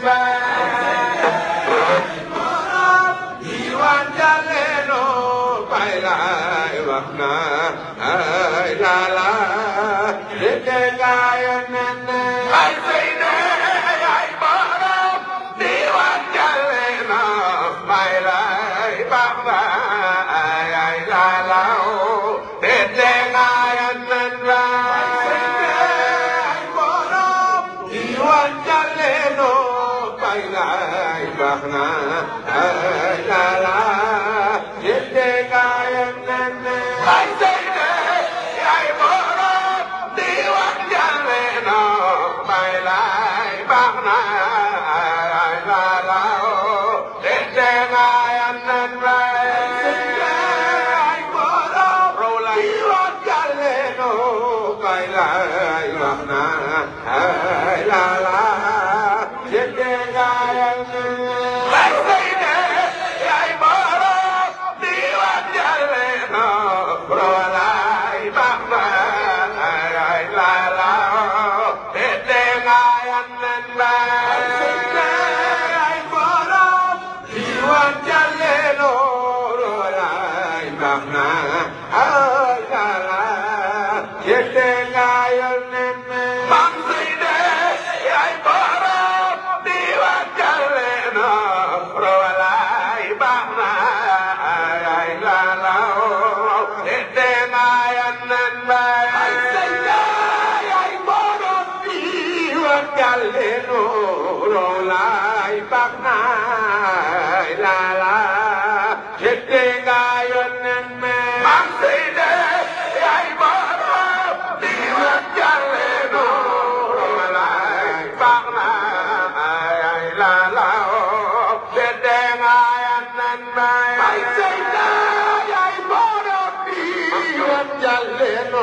diwan jaleno bailai wakna ay la la dede gayan nene ay seine ay baram diwan jaleno bailai wakna ay ay la la dede gayan nene ay baram diwan jaleno bailai wakna ay la la dede gayan nene ay seine ay baram diwan jaleno bailai wakna ay la la dede gayan nene ay baram diwan jaleno bailai wakna ay la la dede gayan nene ay seine ay baram diwan jaleno bailai wakna ay la la dede gayan nene ay baram diwan jaleno bailai wakna ay la la dede gayan nene bang seine ay baram diwan jaleno bailai wakna ay la la dede gayan nene ay seine ay baram diwan jaleno bailai wakna ay la la dede gayan nene bang seine ay baram diwan jaleno bailai wakna ay la la dede gayan nene ay seine ay baram diwan jaleno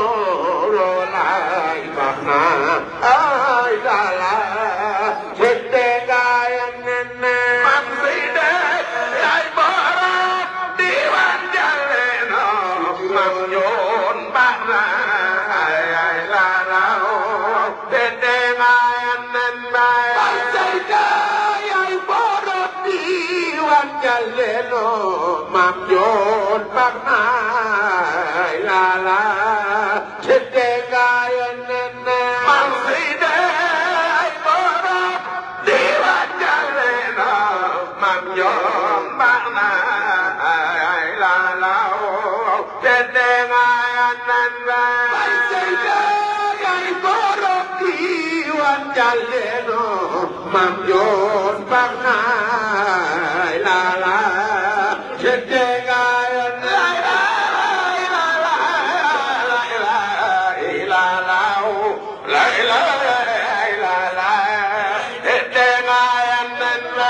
bailai wakna ay la la dede gayan nene bang seine ay baram diwan jaleno mang yon bakna ay ay la la dede gayan nene bang seine ay baram diwan jaleno mang yon bakna ay la la dede gayan nene bang seine ay baram diwan jaleno mang yon bakna ay la la dede gayan nene bang seine ay baram diwan jaleno mang yon bakna ay la la dede gayan la la la la la la la la la la la dede gayan nene la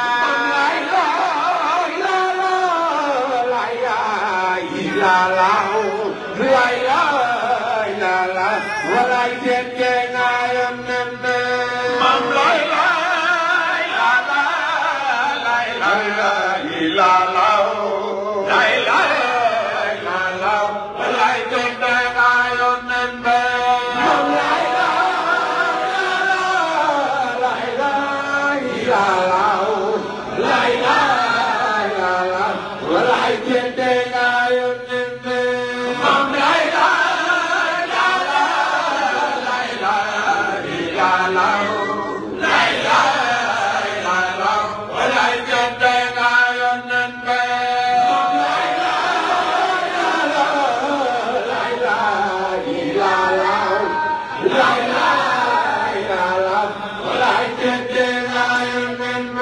la la la la la la la la la la walay dede gayan nene mam la la la la la la la la la la la la walay dede gayan nene mam la la la la la la la la la la walay dede gayan nene mam la la la la la la la la la la la la walay dede gayan nene mam la la la la la la la la la la la la walay dede gayan nene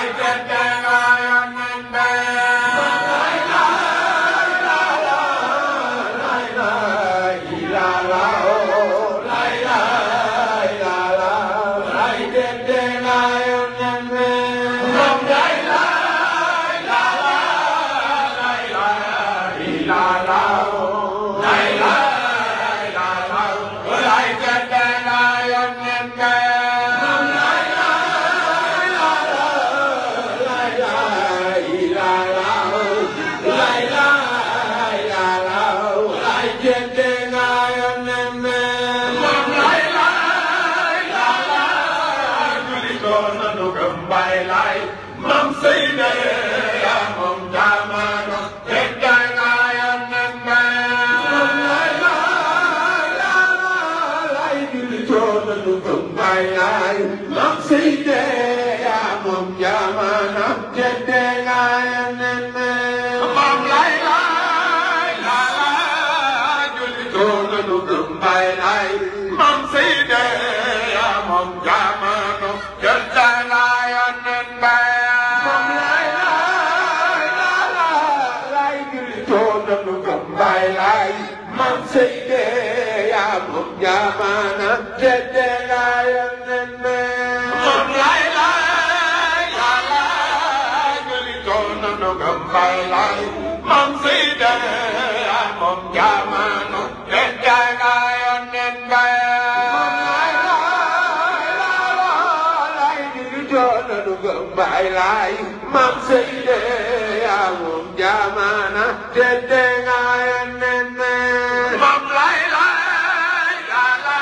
Bye, lai, mam say de, amum jamana, de de ngayan mam lai lai, la la,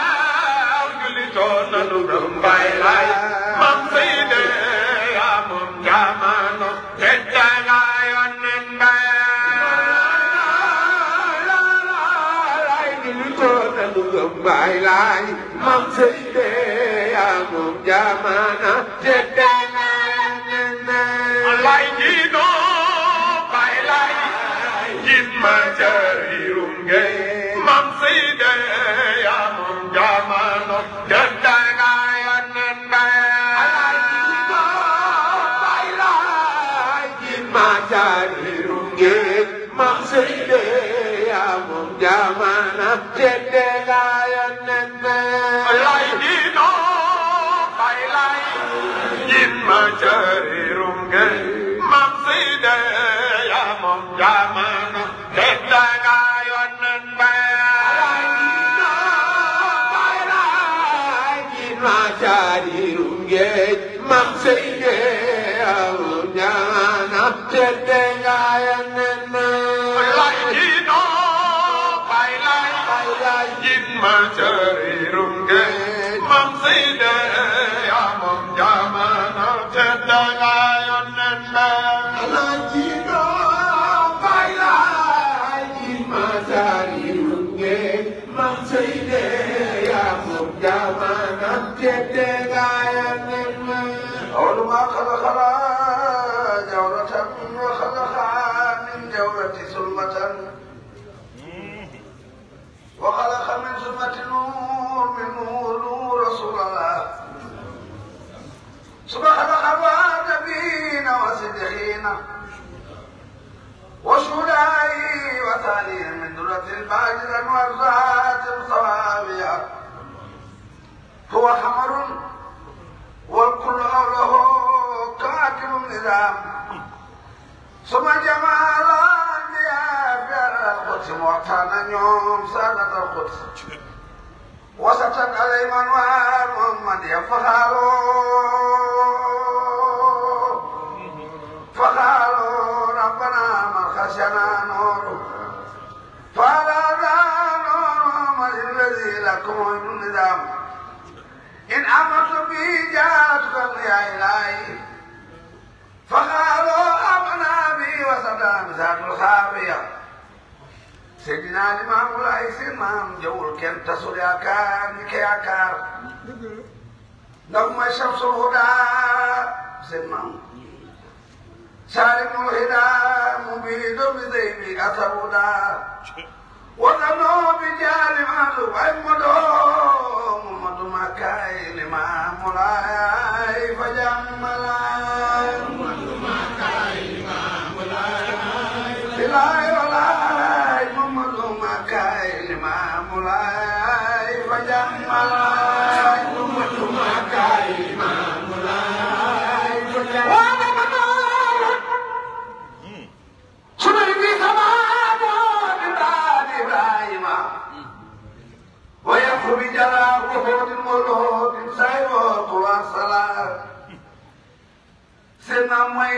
guli tona nu bye lai, mam say de, amum jamana, de de ngayan Bye, lai, mam say de, amum jamana, de de lai ji no bai lai jin ma chari rum ge mam si de ya mum ja ma no jan da ga yan nen ba lai ji no bai lai jin ma chari rum ge mam si de ya mum ja ma na jan da ga yan nen ba lai ji no bai lai jin ma chari rum ge mam si de ya mom ja ma no de da ga yon nen ba lai ji no bai lai jin ma chari rum ge mam si de ya mom ja ma no de da ga yon nen ba lai ji no bai lai bai lai jin ma chari rum ge mam si de ya mom ja ma no de da ga yon nen ba lai ji no bai lai jin ma chari rum ge mam si de ya mom ja ma no de da ga yon nen ba أول ما خلق جورة وخلق من جورة ظلمة وخلق من ظلمة نور من نور نور رسول الله ثم خلق النبيين وصديقين وشهداء وثانيين من درة الباجر والذات الصوابية هو حمر والكل حوله كاتب النظام ثم جمع الأنبياء في القدس معتانا يوم سادة القدس وسطت عليهم أنوار محمد يفخروا فقالوا ربنا من خشنا نور فهذا نور من الذي لكم النظام إن أمرت به جاءتك يا إلهي فقالوا أمنا به وسلام ذات الخافية سيدنا الإمام الرئيس الإمام جول كان تصل يا كار مكي يا كار نغم شمس الهدى سيدنا سالم الهدى مبيد بذيب أثر هدى وظنوا بجال مالو وعمدوا محمد مكاي الإمام الرئيس فجملا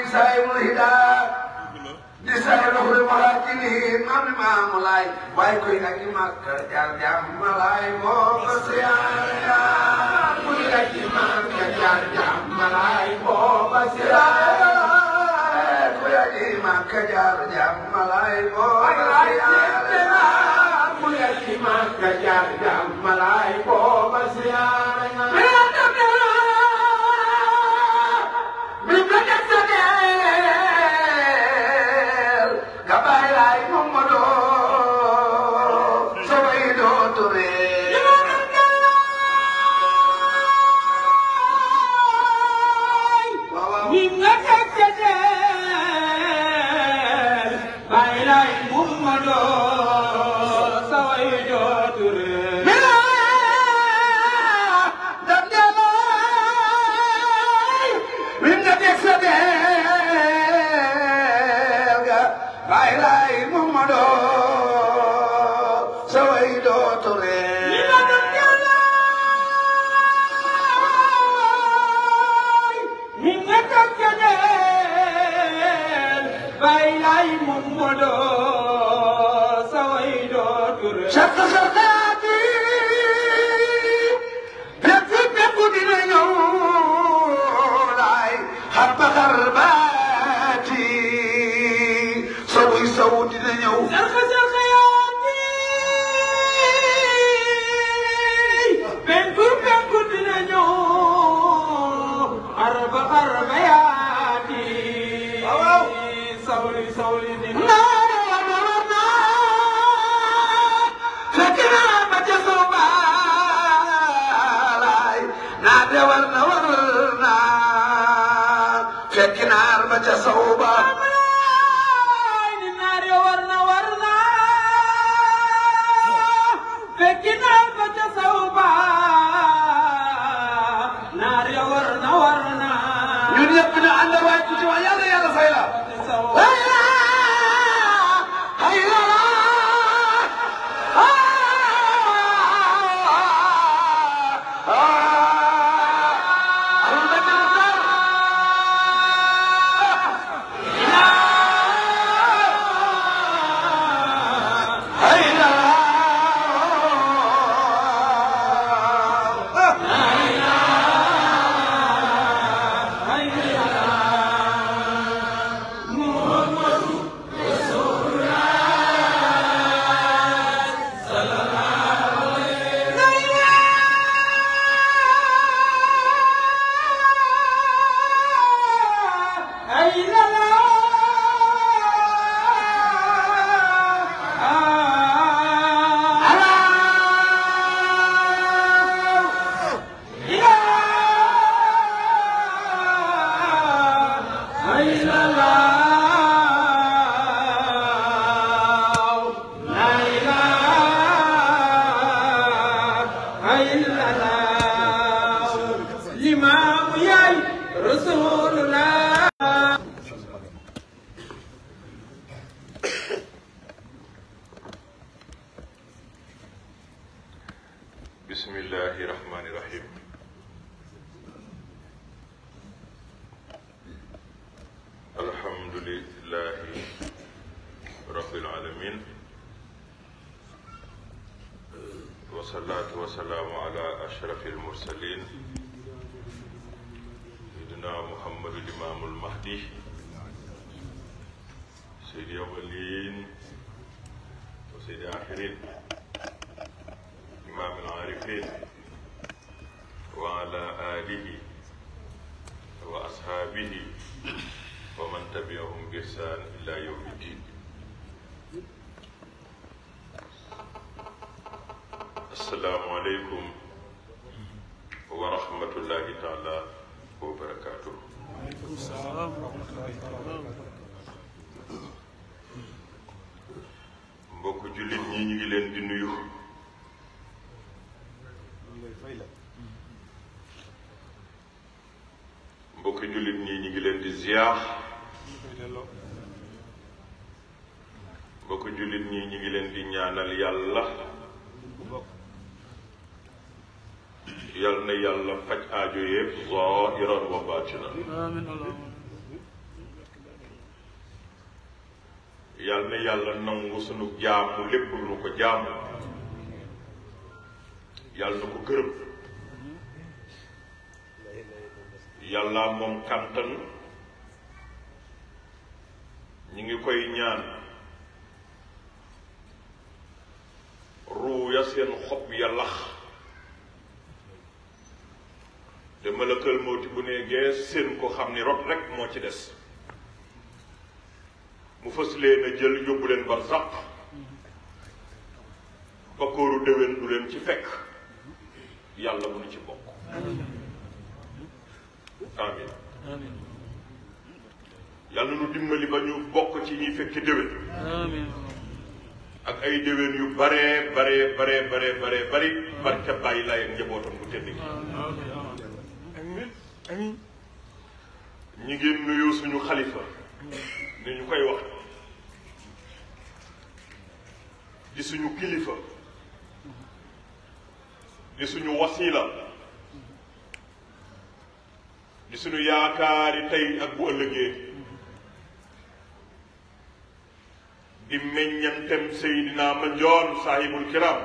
saay mu hidaa di saay loxo malaatini maam ni maamu laay waaye koy aji Makka jaar jàmmalaay boo ko siyaare kuy aji Makka jaar jàmmalaay boo ko siyaare kuy aji Makka jaar jàmmalaay boo ko siyaare kuy aji Makka jaar jàmmalaay boo ko siyaare mbokk jullit ñi ñu ngi leen di nuyu mbokk jullit ñi ñu ngi leen di ziar mbokk jullit ñi ñu ngi leen di ñaanal yàlla yal na yàlla faj aajo yëpp zahiran wa batinan yàlla na yàlla nangu sunu jaamu lépp lu ko jaamu yàlla na ko gërëm yàlla moom kàntan ñi ngi koy ñaan ruu ya seen xob ya lax te malakal mawti bu ne gees seen ko xam ni rot rek moo ci des mu fës leen a jël yóbbu leen bar sàq ba kóoru déwén du leen ci fekk yàlla bu nu ci bokk amin yàlla nu dimbali ba ñu bokk ci ñi fekki déwén ak ay déwén yu bare bare bare bare bare bari barke bàyyi laay ak njabootam bu tedd gi ñi ngi nuyu suñu xalifa ni ñu koy wax di suñu kilifa di suñu wasila di suñu yaakaari tey ak bu ëllëgee di meññantem Seydina Mandione saahibul kiram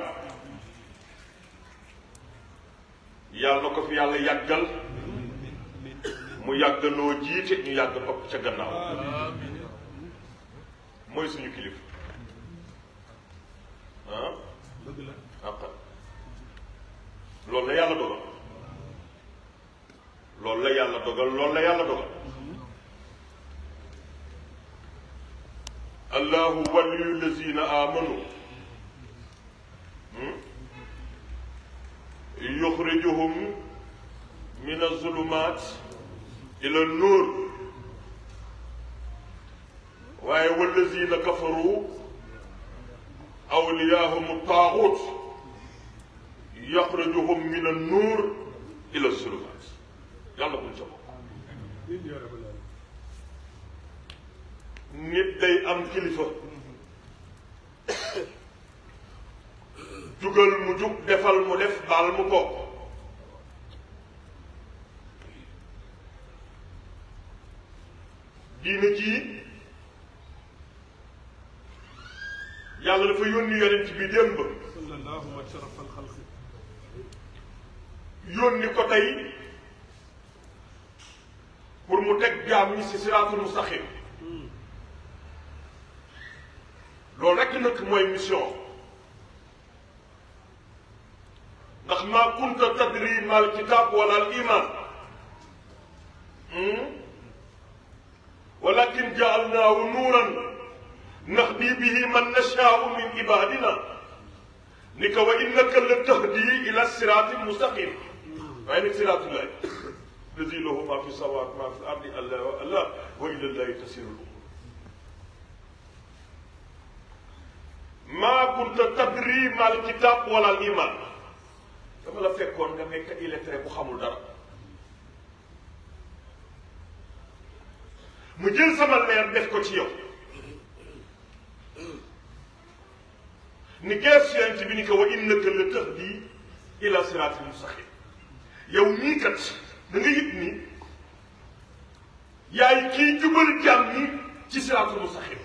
yàlla na ko fi yàlla yàggal mu yàggaloo jiite ñu yàgg topp ca gannaaw mooy suñu kilifa ah àqa loolu la yàlla dogal loolu la yàlla dogal loolu la yàlla dogal allahu waliyu lazina amanu yuxrijuhum min azulumat ila nuur waaye wallazina kafaru awliyaahum taaxut yaxrajuhum min annuur ila zulumat yàlla buñ ca bokk nit day am kilifa jugal mu jug defal mu def baal mu ko diina jii yàlla dafa yónni yonent bi démb yónni ko tey pour mu teg jaam ñi si siraatul mustaqim loolu rekk nag mooy mission ndax maa kunta tadri mal kitab wala al iman walakin jaalnaahu nuuran nahdi bihi man nashaau min ibadina ni ko wa innaka la tahdi ila sirati mustaqim waaye nag siratullahi lazi lahu ma fi samawat ma fi ardi allah wa allah wa ila llahi tasiru l umur maa kunta tadri mal kitab wala al iman dama la fekkoon nga nekk illettré bu xamul dara mu jël sama leer def ko ci yow ni gees yonent bi ni ko wa innaka la tahdi ila siraatil mustaqim yow nii kat da nga yëg ni yaay kii jubal jàmm ni ci siraatul mustaqim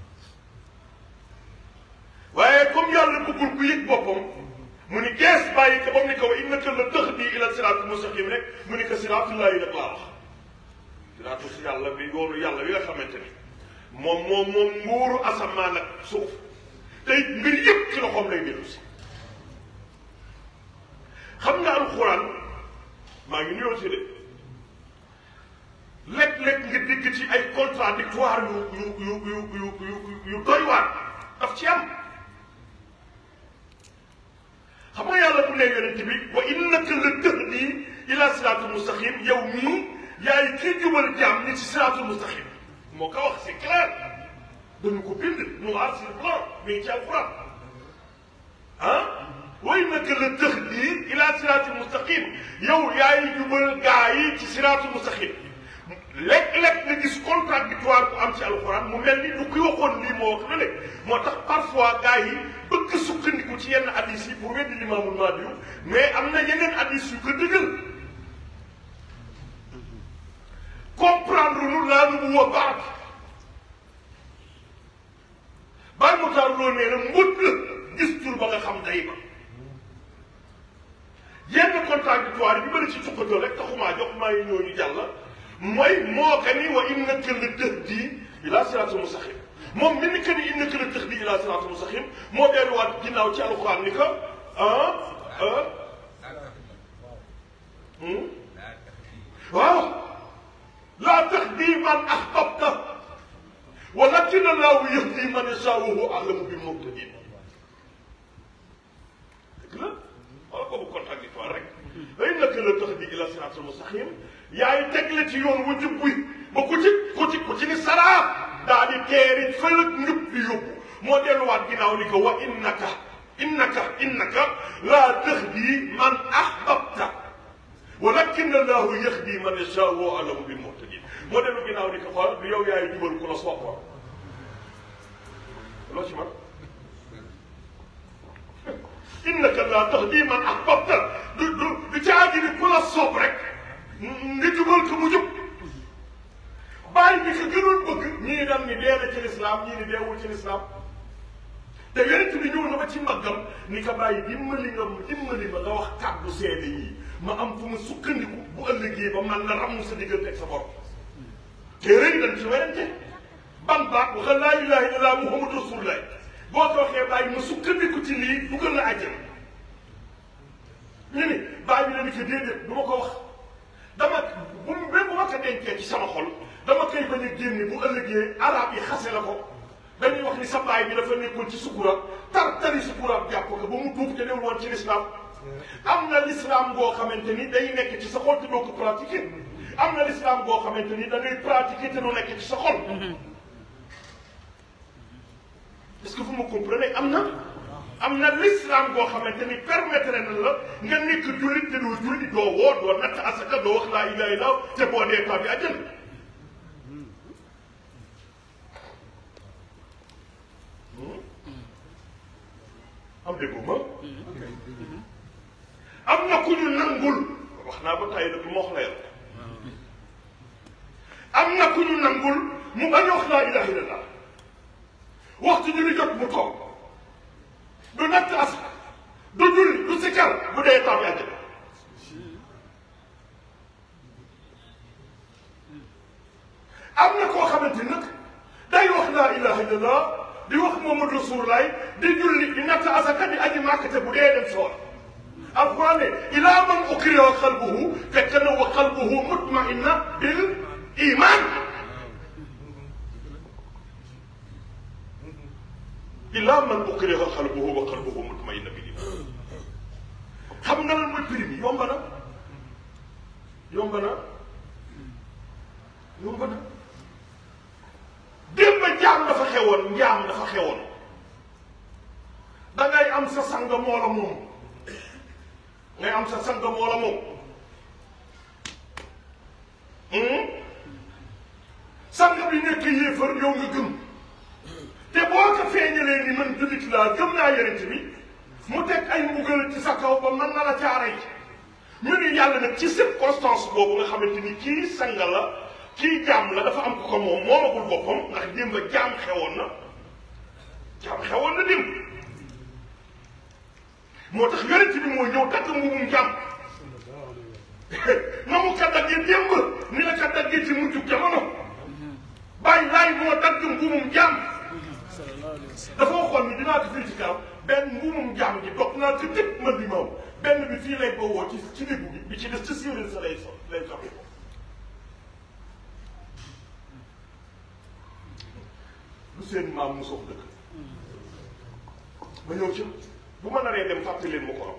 waaye comme yàlla bëggul ku yëg boppam mu ni gees bàyyi ko ba mu ni ko wa innaka la tahdi ila siraatil mustaqim rek mu ni ko siraatullahi nag laa wax siraatu si yàlla bi yoonu yàlla bi nga xamante ni moom moom moom nguuru asamaan ak suuf tey mbir yëpp ci loxoom lay dellu si xam nga alxuraan maa ngi nuyoo si de léeg-léeg nga dégg ci ay contradictoire yu yu yu yu yu yu doy waar daf ci am xam nga yàlla bu ne yonent bi wa innaka la tahdi ila siraatul mustaqim yow mii yaay kii jubal jaam ni ci siraatul mustaqim moo ko wax c'est clair dañu ko bind noir sur blanc mi ngi ci alquran ah wa innaka la tahdi ila siraatul mustaqim yow yaay jubal gaa yi ci siraatul mustaqim léeg-léeg nga gis contradictoire bu am ci alquran mu mel ni du ki waxoon lii moo wax la léeg moo tax parfois gaa yi bëgg sukkandiku ci yenn hadis yi pour weddi limaamul Mahdi mais am na yeneen hadis yu ko dëggal comprendre nu laa nu mu wa baat bàyyi mu taar loo nee na mbut la gis tur ba nga xam day ba yenn contradictoire bi bëri ci tukkatoo rek taxumaa jox maa ngi ñëw ñu jàll mooy moo ka ni wa innaka la tahdi ila siraatal mustaqim moom mi ni que ni innaka la tahdi ila siraatal mustaqim moo delluwaat ginnaaw ci alxuraan ni que ah ah waaw laa tahdi man ahbabta walakin allahu yahdi man yashaa wa huwa a'lamu bil muhtadin dëgg la wala boobu contradictoire rek wa innaka la tahdi ila siraatal mustaqim yaay tegle ci yoon wu jub wi ba ku ci ku ci ku ci ni saraa daa di teeri fëlëg njub di yóbbu moo delluwaat ginnaaw ni ko wa innaka innaka innaka laa tahdi man ahbabta walakin allahu yahdi man yashaa wa a'lamu bil muhtadin moo dellu ginnaaw ni ko xool du yow yaay jubal ku la sopp loo ci man innaka laa tahdi man ahbabta du du du caagi ni ku la sopp rek nga jubal ko mu jub bàyyi bi ko gënoon bëgg ñii dem ni dee na ci lislaam ñii ni deewul ci lislaam te yonent bi ñëw na ba ci màggam ni ko bàyyi dimbali nga dimbali ma nga wax kàddu seede yi ma am fu ma sukkandiku bu ëllëgee ba man la ramm sa diggante ak sa borom te rëy dañ ci werante ban baat waxal laa ilaha illallah muhammadu rasulullah boo ko waxee bàyyi ma sukkandiku ci lii dugal la àjjana ñu ni bàyyi bi la ni ko déedéet du ma ko wax dama bu même bu ma ko dencee ci sama xol dama koy bañ a génne bu ëllëgee arab yi xase la ko dañuy wax ni sa baay bi dafa nekkoon ci sukura tar tari sukura jàpp ko ba mu tuub te newul woon ci l'islam am na l'islam boo xamante ni day nekk ci sa xol te doo ko pratiquer am na l'islam boo xamante ni da ngay pratiquer te du nekk ci sa xol est-ce que vous me comprenez am na am na l'islam boo xamante ni permettre na la nga nekk jullit te doo julli doo woo doo natt asaka doo wax laa ilaha illa te boo dee taa bi àjjana am déggu ma am na ku ñu nangul wax naa ba tàyyi nag moo wax la yàlla am na ku ñu nangul mu bañ a wax laa ilaha illallah waxtu ñu ni jot mu toog du natt asaka du julli du sikkar bu dee taw àjjana am na koo xamante nag day wax laa ilaha illallah di wax Muhammadu Rasulullah di julli di natt asaka di aji màkkate bu dee dem soor alquran ne ilaa man ukriha qalbuhu fekk na wa qalbuhu mutmainna bil iman ilaa man ukriha qalbuhu wa qalbuhu mutmainna bil iman xam nga lan mooy prix bi yomb na yomb na yomb na démb jaam dafa xewoon njaam dafa xewoon da ngay am sa sang moo la moom ngay am sa sang moo la moom sang bi nekk yéefar yow nga gëm te boo ko feeñalee ni man jullit laa gëm naa yonent bi mu teg ay mbugal ci sa kaw ba mën na la caaray ñu ni yàlla nag ci circonstance boobu nga xamante ni kii sang la kii jaam la dafa am ko ko moom moomagul boppam ndax démb jaam xewoon na jaam xewoon na démb moo tax yonent bi moo ñëw dagg mbubum jaam na mu ka daggee démb ni la ka daggee ci mujjug jamono bàyyi laay moo dagg mbubum jaam dafa waxoon ni dinaa ko firi ci kaw benn mbubum jaam gi dog naa ko tëpp man bi maw benn bi fii lay bowoo ci ci déggu bi bi ci des ci séeréer sa lay so lay soxla ko lu seen maam mu sox dëkk ma ñëw ci bu ma naree dem fàttali leen ma ko am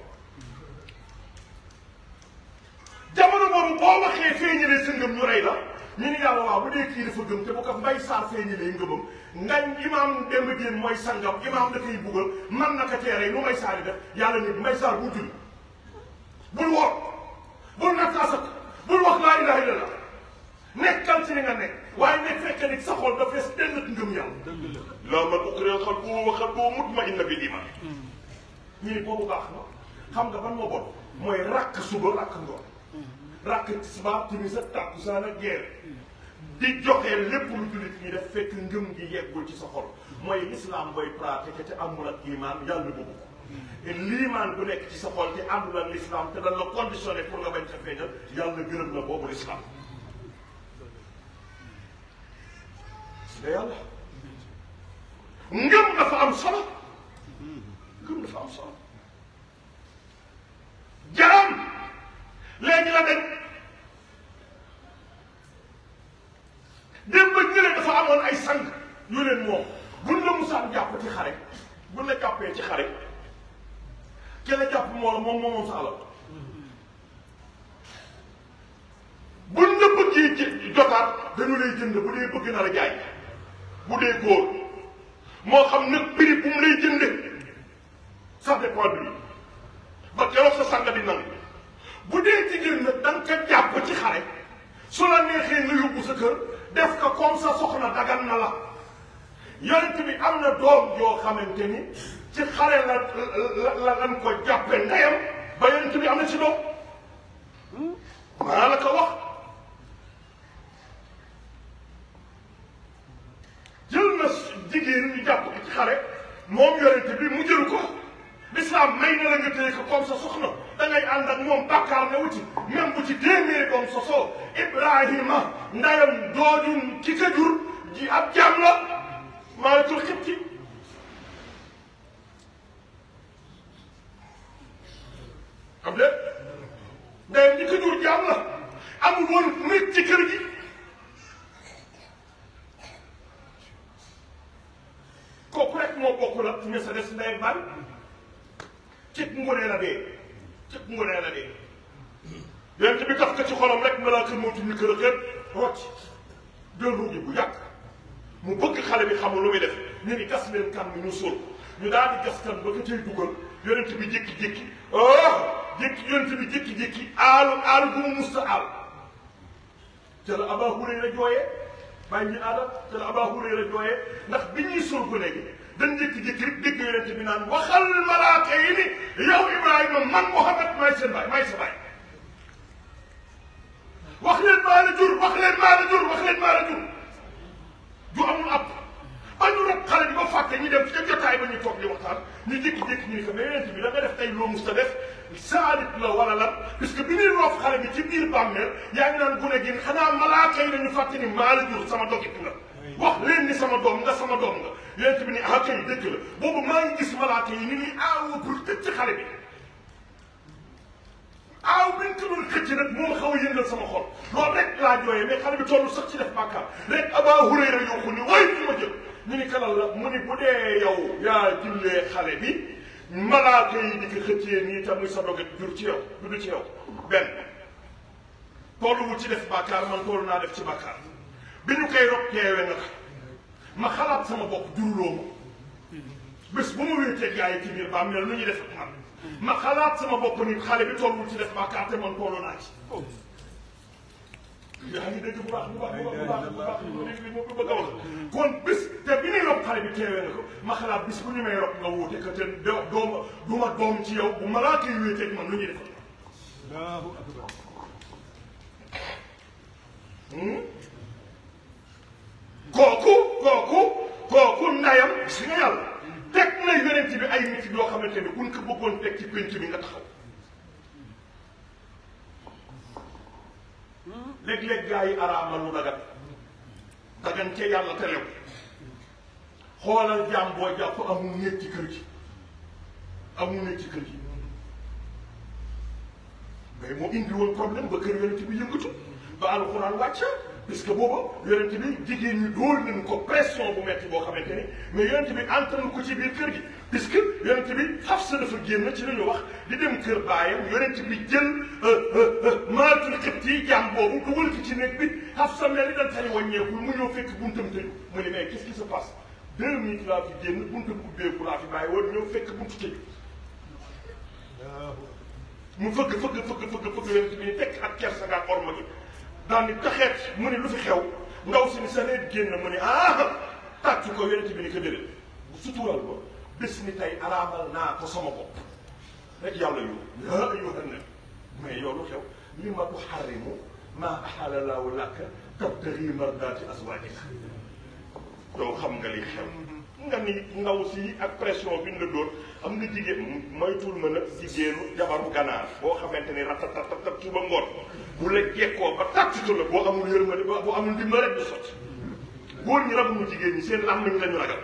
jamono boobu boo waxee feeñalee sa ngëm ñu rey la ñu ni yàlla waaw bu dee kii dafa gëm te bu ko mbay saar feeñalee ngëmam ngañ imaam dem génn mooy sangam imaam da koy buggal man na ko teeree lu may saar yi def yàlla ni mbay saar bul julli bul woor bul natt asak bul wax laa ilaha illallah nekkal ci li nga nekk waaye nekk fekk ni sa xol dafa fees dell ak ngëm yàlla laa man ukriha qalbuhu wa qalbuhu mutma'inna bil iman ñu ni boobu baax na xam nga ban moo bon mooy rakk suba rakk ngoon rakk tisbaar timis ak takkusaan ak gee di joxe lépp lu jullit ñi def fekk ngëm gi yeggul ci sa xol mooy l'islam booy pratiquer te amul ak iman yàlla bëgg ko te liimaan bu nekk ci sa xol te àndul ak l'islam te dañ la conditionné pour nga bañ ca feeñal yàlla gërëm na boobu l'islam su dee yàlla ngëm dafa am solo ngëm dafa am solo jaam léegi la dañ démb ba ñële dafa amoon ay sang yu leen moom buñ la musaan jàpp ci xare buñ la jàppee ci xare ki la jàpp moo la moom moomoom sa alal buñ la bëggee jë jotaat dañu lay jënd bu dee bëgg na la jaay bu dee góor moo xam nag prix bu mu lay jënde ça dépend bi ba keroog sa sanga di nangu bu dee jigéen nag da nga ko jàpp ci xare su la neexee nga yóbbu sa kër def ko comme sa soxna dagan na la yonent bi am na doom yoo xamante ni ci xare la la la lan ko jàppe ndeyam ba yonent bi am na ci doom maa la ko wax jël na jigéen ñu jàpp ko ci xare moom yonent bi mu jël ko l'islam may na la nga téye ko comme sa soxna da ngay ànd ak moom bàkkaar ne wuti même bu ci téeméeri doom sosoo Ibrahima ndayam doojum ki ka jur ji ab jaam la maa tur xibti xam de ndayam ñi ka jur jaam la amul woon nit ci kër gi kooku rek moo bokk la ñu sa des ndey baay cib ngonee la dee cib ngonee la dee yonent bi taf ko ci xolam rek malaaka mootu ñu kër a xeet rocc jël ruugi bu yàgg mu bëgg xale bi xamul lu muy def ñu ni gas leen kan mi ñu suul ñu daal di gas kan ba ko cay dugal yonent bi jékki-jékki oh jékki yonent bi jékki-jékki aalu aalu bu mu musta aal ca la Abaa Hurayra jooyee bàyyi ñu aada ca la Abaa Hurayra jooyee ndax bi ñuy suul ko léegi dañ jékki-jékki rek dégg yonent bi naan waxal malaaka yi ni yow Ibrahima man Muhammad maay seen baay maay sa baay wax leen maa la jur wax leen maa la jur wax leen maa la jur du amul ab ba ñu rek xale bi ba fàtte ñu dem ca jotaay ba ñu toog di waxtaan ñu jékki-jékki ñu ne ko mais yonent bi da nga def tey loo mus ta def saalit la wala lan puisque bi ñuy roof xale bi ci biir bàmmeel yaa ngi naan gune gi xanaa malaaka yi dañu fàtte ni maa la jur sama dogit nga wax leen ni sama doom nga sama doom nga yonent bi ni ah kay dëgg la boobu maa ngi gis malaaka yi ni ñuy aawoo pour tëj ci xale bi aaw bi ñu ko doon xëcc nag moo xaw a yëngal sama xol loolu rek laa jooyee mais xale bi tollu sax ci def bàkkaar rek Abaa Hurayra yokku ni way fi ma jël ñu ni kalal la mu ni bu dee yow yaa jullee xale bi malaaka yi di ko xëccee nii te muy sa doget jur ci yow du du ci yow benn tolluwul ci def bàkkaar man tollu naa def ci bàkkaar bi ñu koy rob teewe nga ma xalaat sama bopp juruloo ma bés bu ma wéetee gaa yi ci biir ba mel nu ñuy def ak man ma xalaat sama bopp nit xale bi tollul ci def bàkkaar te man tollu naa ci yaa ngi dégg bu baax bu baax bu baax bu baax bu baax li ma bëgg a wax kon bis te bi ñuy rob xale bi teewee nga ko ma xalaat bis bu ñu may rob nga wuute que te doo dooma du ma doom ci yow bu malaaka yi wéetee ak man nu ñuy def kooku kooku kooku ndayam si nga yàlla teg na yonent bi ay nit yoo xamante ni buñ ko bëggoon teg ci pénc bi nga taxaw léeg-léeg gaa yi araam la lu dagat dagan ca yàlla te lew xoolal jaam boo jàpp amul néeg ci kër gi amul néeg ci kër gi mais moo indi woon problème ba kër yonent bi yëngatu ba alxuraan wàcc parce que booba yonent bi jigéen ñi dóor nañu ko pression bu metti boo xamante ni mais yonent bi entraîne ko ci biir kër gi puisque yonent bi Xafsa dafa génn ci la ñu wax di dem kër baayam yonent bi jël maatul xibt yi jaam boobu dugal ko ci néeg bi Xafsa mel ni dañ tey wàññeekul mu ñëw fekk buntam tëju mu ne mais qu'est-ce qui se passe deux minutes laa fi génn buntam ubbeeku laa fi bàyyi woon ñëw fekk buntu tëju mu fëgg fëgg fëgg fëgg fëgg yonent bi ni tekk ak kersa nga orma gi daal ni taxeet mu ne lu fi xew ndaw si ni sa leet génn mu ne ah tàccu ko yonent bi ni ko déedéet sutural ko bés ni tey araamal naa ko sama bopp rek yàlla yow yaa ayyuhan nabi mais yow lu xew li ma tuharrimu maa ahalla llaahu laka tabtaghi mardaati azwaajika yow xam nga li xew nga ni ndaw si ak pression bi ñu la doon am nga jigéen moytul ma nag jigéenu jabaru ganaar boo xamante ni ratatatat suba ngoon bu la jekkoo ba tàttitu la boo amul yërmande ba boo amul ndimbal rek du sotti góor ñi rabuñu jigéen ñi seen am nañ lañu ragal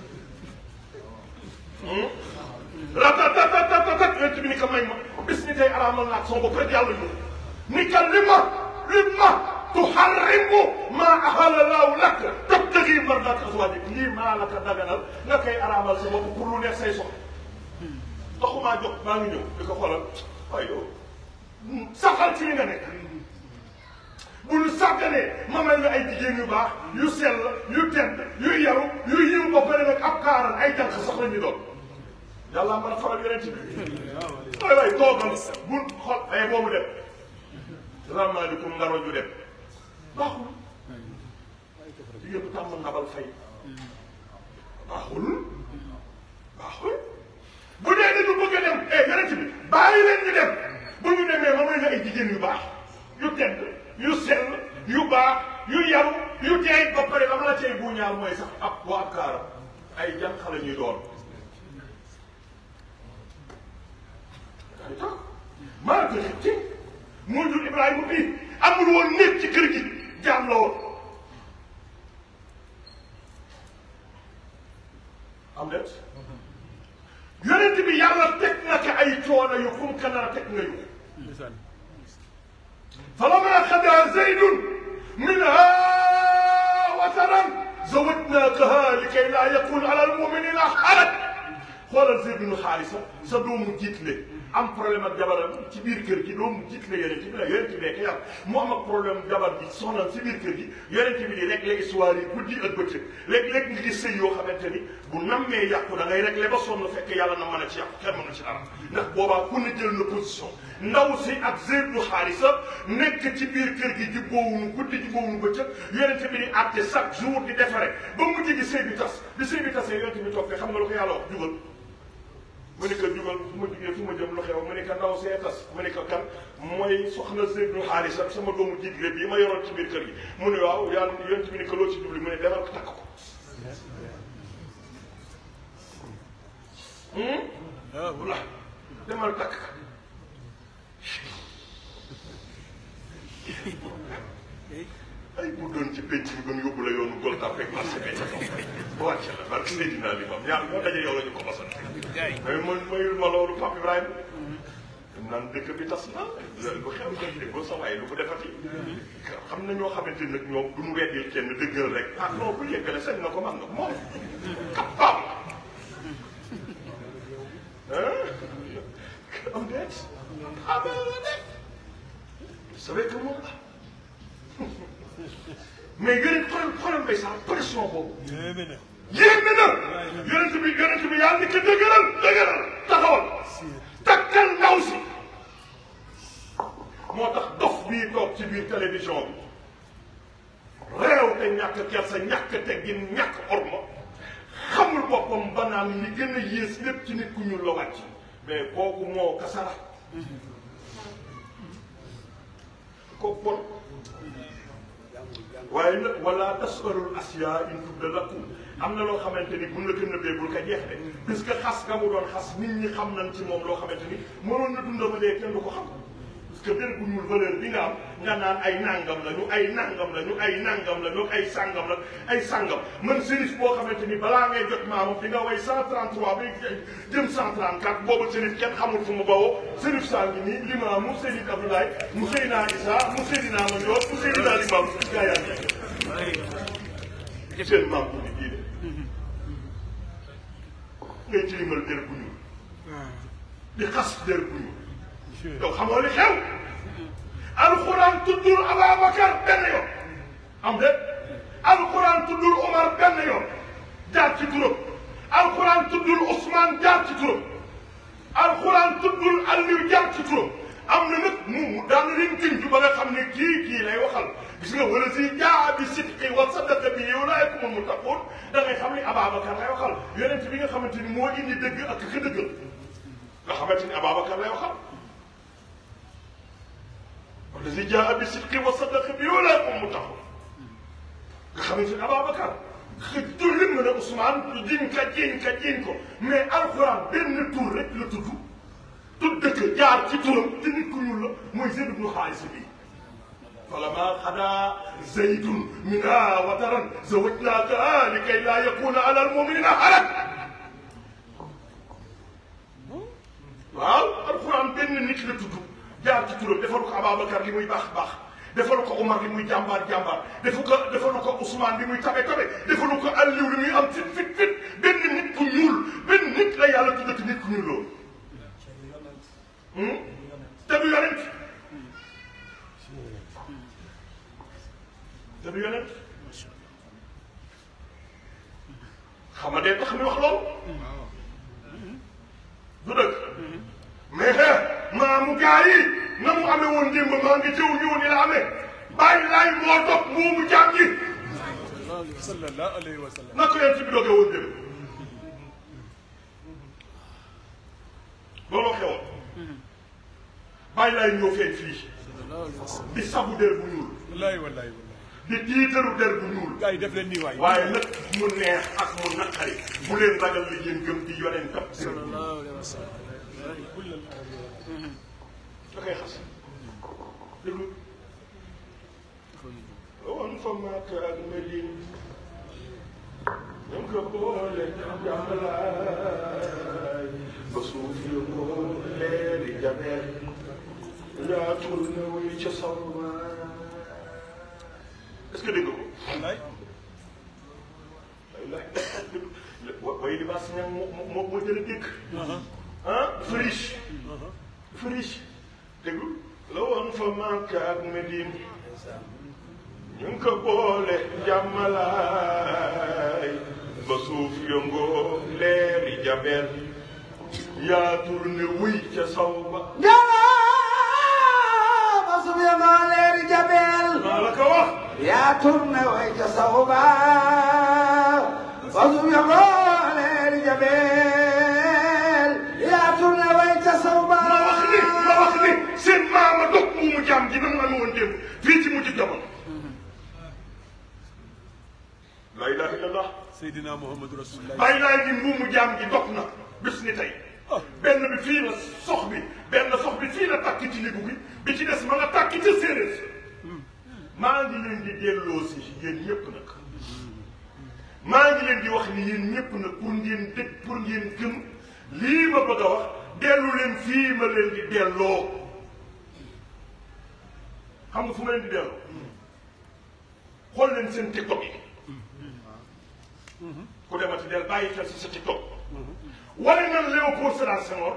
ratatatatat yonent bi ni ko may ma bis ni tey araamal naa ak sama bopp rek yàlla ñu ni ka li ma li ma tuharrimu ma ahalla laahu lak tabtaghi mardaat azwaajik lii maa la ko daganal nga koy araamal sa bopp pour lu neex say soxla taxumaa jox maa ngi ñëw di ko xoolal ay yow saxal ci li nga nekk bu ñu sàgganee ma mel ne ay jigéen yu baax yu sell yu tedd yu yaru yu yiw ba pare nag ab kaaral ay jànq sax la ñu doon yàlla mën a faral yeneen ci bi waay waay toogal bu xol ay boobu dem salaamaaleykum ngaro ju dem baaxul jigéen bu tàmm ngabal fay baaxul baaxul bu dee dañu bëgg a dem eh yeneen ci bi bàyyi leen ñu dem bu ñu demee ma mel ne ay jigéen yu baax yu tedd yu sell yu baax yu yaru yu teey ba pare la la cay bu ñaar mooy sax ab waa ab kaaram ay jànq la ñuy doon ay tax maa ngi ci moo jur Ibrahima bii amul woon nit ci kër gi jaam la woon am det yonent bi yàlla teg na ko ay coono yu fu mu ko nar a teg nga yu فلما خدا زيد منها وترا زوجناكها لكي لا يكون على المؤمنين حرج xoolal Zayd bin Haarisa sa doomu jiitle am problème ak jabaram ci biir kër gi doomu jiitle yonent bi la yonent bi yàlla mu am ak problème jabar bi soxnaam ci biir kër gi yonent bi di régler histoire yi guddi ak bëccëg léeg-léeg nga gis sëy yoo xamante ni bu nammee yàqu da ngay régler ba sonn fekk yàlla na mën a ci yàqu kenn mën na ci dara ndax boobaa ku ne jël na position ndaw si ak Zayd bin Haarisa nekk ci biir kër gi jubboowuñu guddi jubboowuñu bëccëg yonent bi di àtte chaque jour di defare ba mujj gi sëy bi tas bi sëy bi tasee yonent bi toog xam nga lu ko yàlla wax jugal mu ne ko jugal fu ma jugee fu ma jëm lu xew mu ne ko ndaw see tas mu ne ko kan mooy soxna Seydou Xaalis ak sama doomu jiitle bii ma yoroon ci biir kër gi mu ne waaw yàlla yonent bi ne ko loo ci jubli mu ne demal ko takk ko. voilà demal takk ko. ay bu doon ci penc bi gën yóbbu la yoonu gol tàppe ak marché bi ba wàcce la barke Seydina li moom ñaar ñoo daje yow la ñu ko mosal mais man mayul ma loolu Pape Ibrahima naan dëkk bi tas na lu xew xew ko sa waaye lu ko defati xam na ñoo xamante ni nag ñoom du ñu weddil kenn dëggal rek ah non bu yeggale sañ na ko man na ko moom capable am deet ah vous savez que moom la mais yonent xoolal xoolal mbay sax pression boobu. yéeme na. yéeme na. yonent bi yonent bi yàlla ni ko dëgëral dëgëral taxawal. takkal ndaw si. moo tax dof bii toog ci biir télévision bi. réew te ñàkk kersa ñàkk teggin ñàkk orma xamul boppam ba naan li gën a yées lépp ci nit ku ñuul la wàcc mais kooku moo kasara. kooku bon. waaye nag wala tasalul asiya in tubda lakum am na loo xamante ni buñ la ko nëbbee bul ko jeex de parce que xas nga mu doon xas nit ñi xam nañ ci moom loo xamante ni mënoon na dunda ba dee kenn du ko xam parce que benn bu ñuul valeur bi nga am nga naan ay nangam la ñu ay nangam la ñu ay nangam la ñu ay sangam la ay sangam man sérif boo xamante ni balaa ngay jot maamu di nga way 133 ba jëm 134 boobu sérif kenn xamul fu mu bawoo sérif saa ngi nii limaamu Seydi Abdoulaye mu Seydina Isa mu Seydina Mandior mu Seydina Limaamu gaa yaa ngi seen maam bu di diine ngay tilimal der bu ñuul di xas der bu ñuul yow xamoo li xew alxuraan tuddul Ababacar benn yoon am de alxuraan tuddul Omar benn yoon jaar ci turam alxuraan tuddul Ousmane jaar ci turam alxuraan tuddul Aliou jaar ci turam am na nag mu mu daan leen junj ba nga xam ne kii kii lay waxal gis nga wala si jaa bi sidqi wa sadaqa bi ulaa'ika humul muttaquun da ngay xam ne Ababacar lay waxal yonent bi nga xamante ni moo indi dëgg ak ka dëggal nga xamante ni Ababacar lay waxal. والذي جاء بالصدق وصدق به ولا يكون متقون nga xamante ne Ababacar xëy tur lim na ne Ousmane jiñ ka jiñ ka jiñ ko mais alxuraan benn tur rek la tudd tudd dëkk jaar ci turam te nit ku ñuul la mooy Zayd ibnu Xaaris bi فلما قضى زيد منها وترا زوجناكها لكي لا يكون على المؤمنين حرج waaw alxuraan benn nit la tudd jaar ci turam defalu ko Ababacar li muy baax baax defalu ko Omar li muy jàmbaar jàmbaar defu ko defalu ko Ousmane li muy tabe tabe defalu ko Aliou li muy am fit fit fit benn nit ku ñuul benn nit la yàlla tuddati nit ku ñuul loolu te du yonent te du yonent xam nga dee tax mi wax loolu du dëgg mais maamu gaa yi na mu amee woon démb maa ngi jëw ñëw ni la amee bàyyi laay moo dog moomu jaam ji sallallahu alayhi wa sallam na ko yéen ci bi dogee woon démb looloo xewoon bàyyi laay ñëw feeñ fii di sabu der bu ñuul wallahi wallahi wallahi di tiitaru der bu ñuul gars yi def leen nii waay waaye nag mu neex ak mu naqari bu leen ragal li ngeen gëm di yoneen tam sallallahu alayhi wa sallam da koy xas déglu woon fa maak ak Medine ñu ko boole jàmbalaay ba suuf yu ko leeri jabeel yaatul na wuy ca sawma est-ce que dégg nga ko wallaay wa way li baas ñang moo moo moo jël a dégg ah dafa riche dafa riche déglu la woon fa Makka ak Medine ñu ngi ko boole jàmmalaay ba suuf yëngoo leeri jabel yaa tourné wuy ca saw ba Jalaaba su bi ma leeri jabel maa la ko wax yaa turne way ca saw ba ba su bi ma leeri jabel yaa turne way ca saw ba ma wax ni ma wax ni seen maama dog muumu jaam ji nam amee woon démb fii ci mujj jamono la ilaha illallah Seydina Muhammadu Rasulullah bàyyi laay gi muumu jaam gi dog na bis ni tey benn bi fii la sox bi benn sox bi fii la takk ci libu bi bi ci des ma nga takk ca séeréer maa ngi leen di delloo si yéen ñëpp nag maa ngi leen di wax ni yéen ñëpp nag pour ngeen dëgg pour ngeen gëm lii ma bëgg a wax dellu leen fii ma leen di delloo xam nga fu ma leen di delloo xool leen seen tiktok yi ku demati del bàyyi xel si sa tiktok wane nan Léopold Sédar Senghor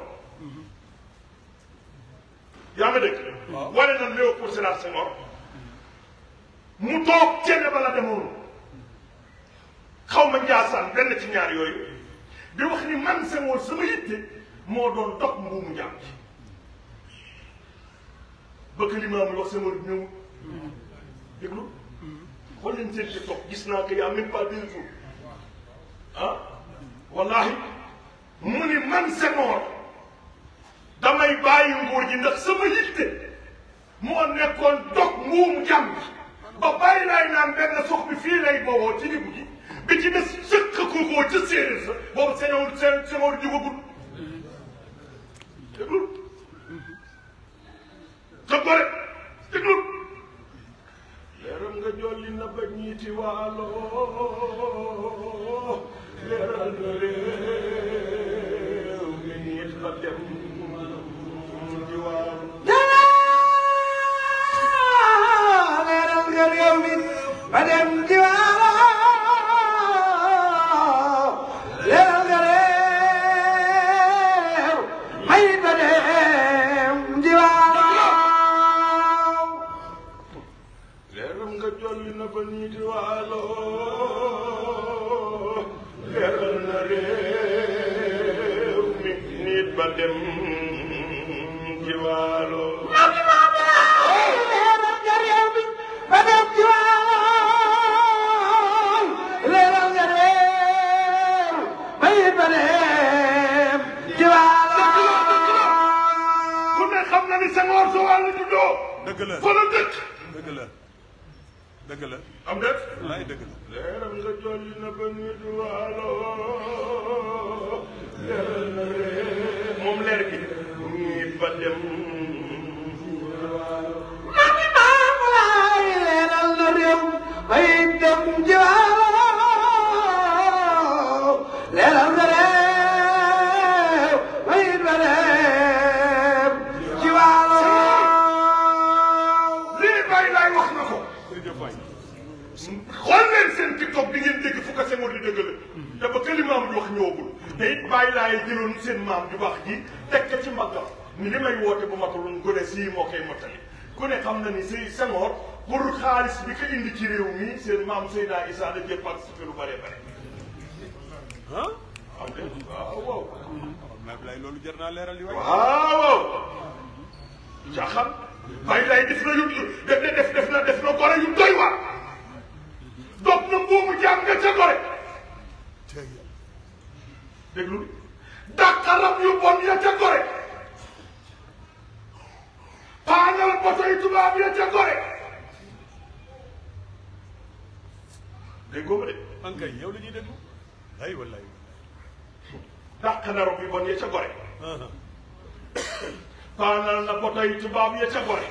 yaa nga dégg wane nan Léopold Sédar Senghor mu toog cene ba la demoon xaw ma njaasaan benn ci ñaar yooyu di wax ni man Senghor sama yitte moo doon dox mbuumu njaam ci bëgg li maam wax Senghor bi ñëw déglu xool leen seen tiktok gis naa que y a même pas deux jours ah wallahi mu ni man Senghor damay bàyyi nguur ji ndax sama yitte moo nekkoon dog mbuumu jàmm ba bàyyi laay naan benn sox bi fii lay bowoo ci libu gi bi ci des sëkk kookoo ca séeréer sa boobu Senghor seen Senghor jugagul déglu sa gore déglu leeral nga jolli na ba ñiiti waalo leeral nga réew mi ñiit ba dem di waalo Jalaa leeral nga réew mi ba dem diwaaro leeral nga réew may ba dem diwaaro leeral nga jolli na ba ñiiti waalo leeral na réew mi ñiit ba dem di waalo leeral nga réew mi ba dem diwaaro leeral nga réew may ba dem diwaaro ku ne xam na ni Senghor soo wàllu juddoo dëgg la fa la dëkk dëgg la dëgg la am déet wallaay dëgg la leeram nga jolli na ba nit waalo leeral na ree moom leer gi ñii ba dem mami maam laay leeral na réew bay dem jaaw leeral na réew bay ba dem ci waalo lii bàyyi laay wax na ko jërëjëf waay xool leen seen tiktok bi ngeen dégg fu ko Senghor di dëgg la te ba këli maam di wax ñëwagul te it bàyyi laay jëloon seen maam ju baax ji teg ko ci mbaggam ni li may woote bu matalul gone sii moo koy mottali ku ne xam na ni si Senghor pour xaalis bi ko indi ci réew mi seen maam Seydina Issa da cee participé lu bëree bëri ah am de waaw waaw xam naa bilaay loolu jar naa leeral yi waay waaw waaw caaxaan bàyyi laay def na yu def na def def na def na gore yu doy waar dog na mbuumu jaam nga ca gore déglu dàqaram yu bon ya ca gore paanal botoy tubaab ya ca gore déggoo ma de ankay yow la ñuy déglu ay wallaay dàq na rob yu bon ya ca gore wallaay paanal na botoy tubaab ya ca gore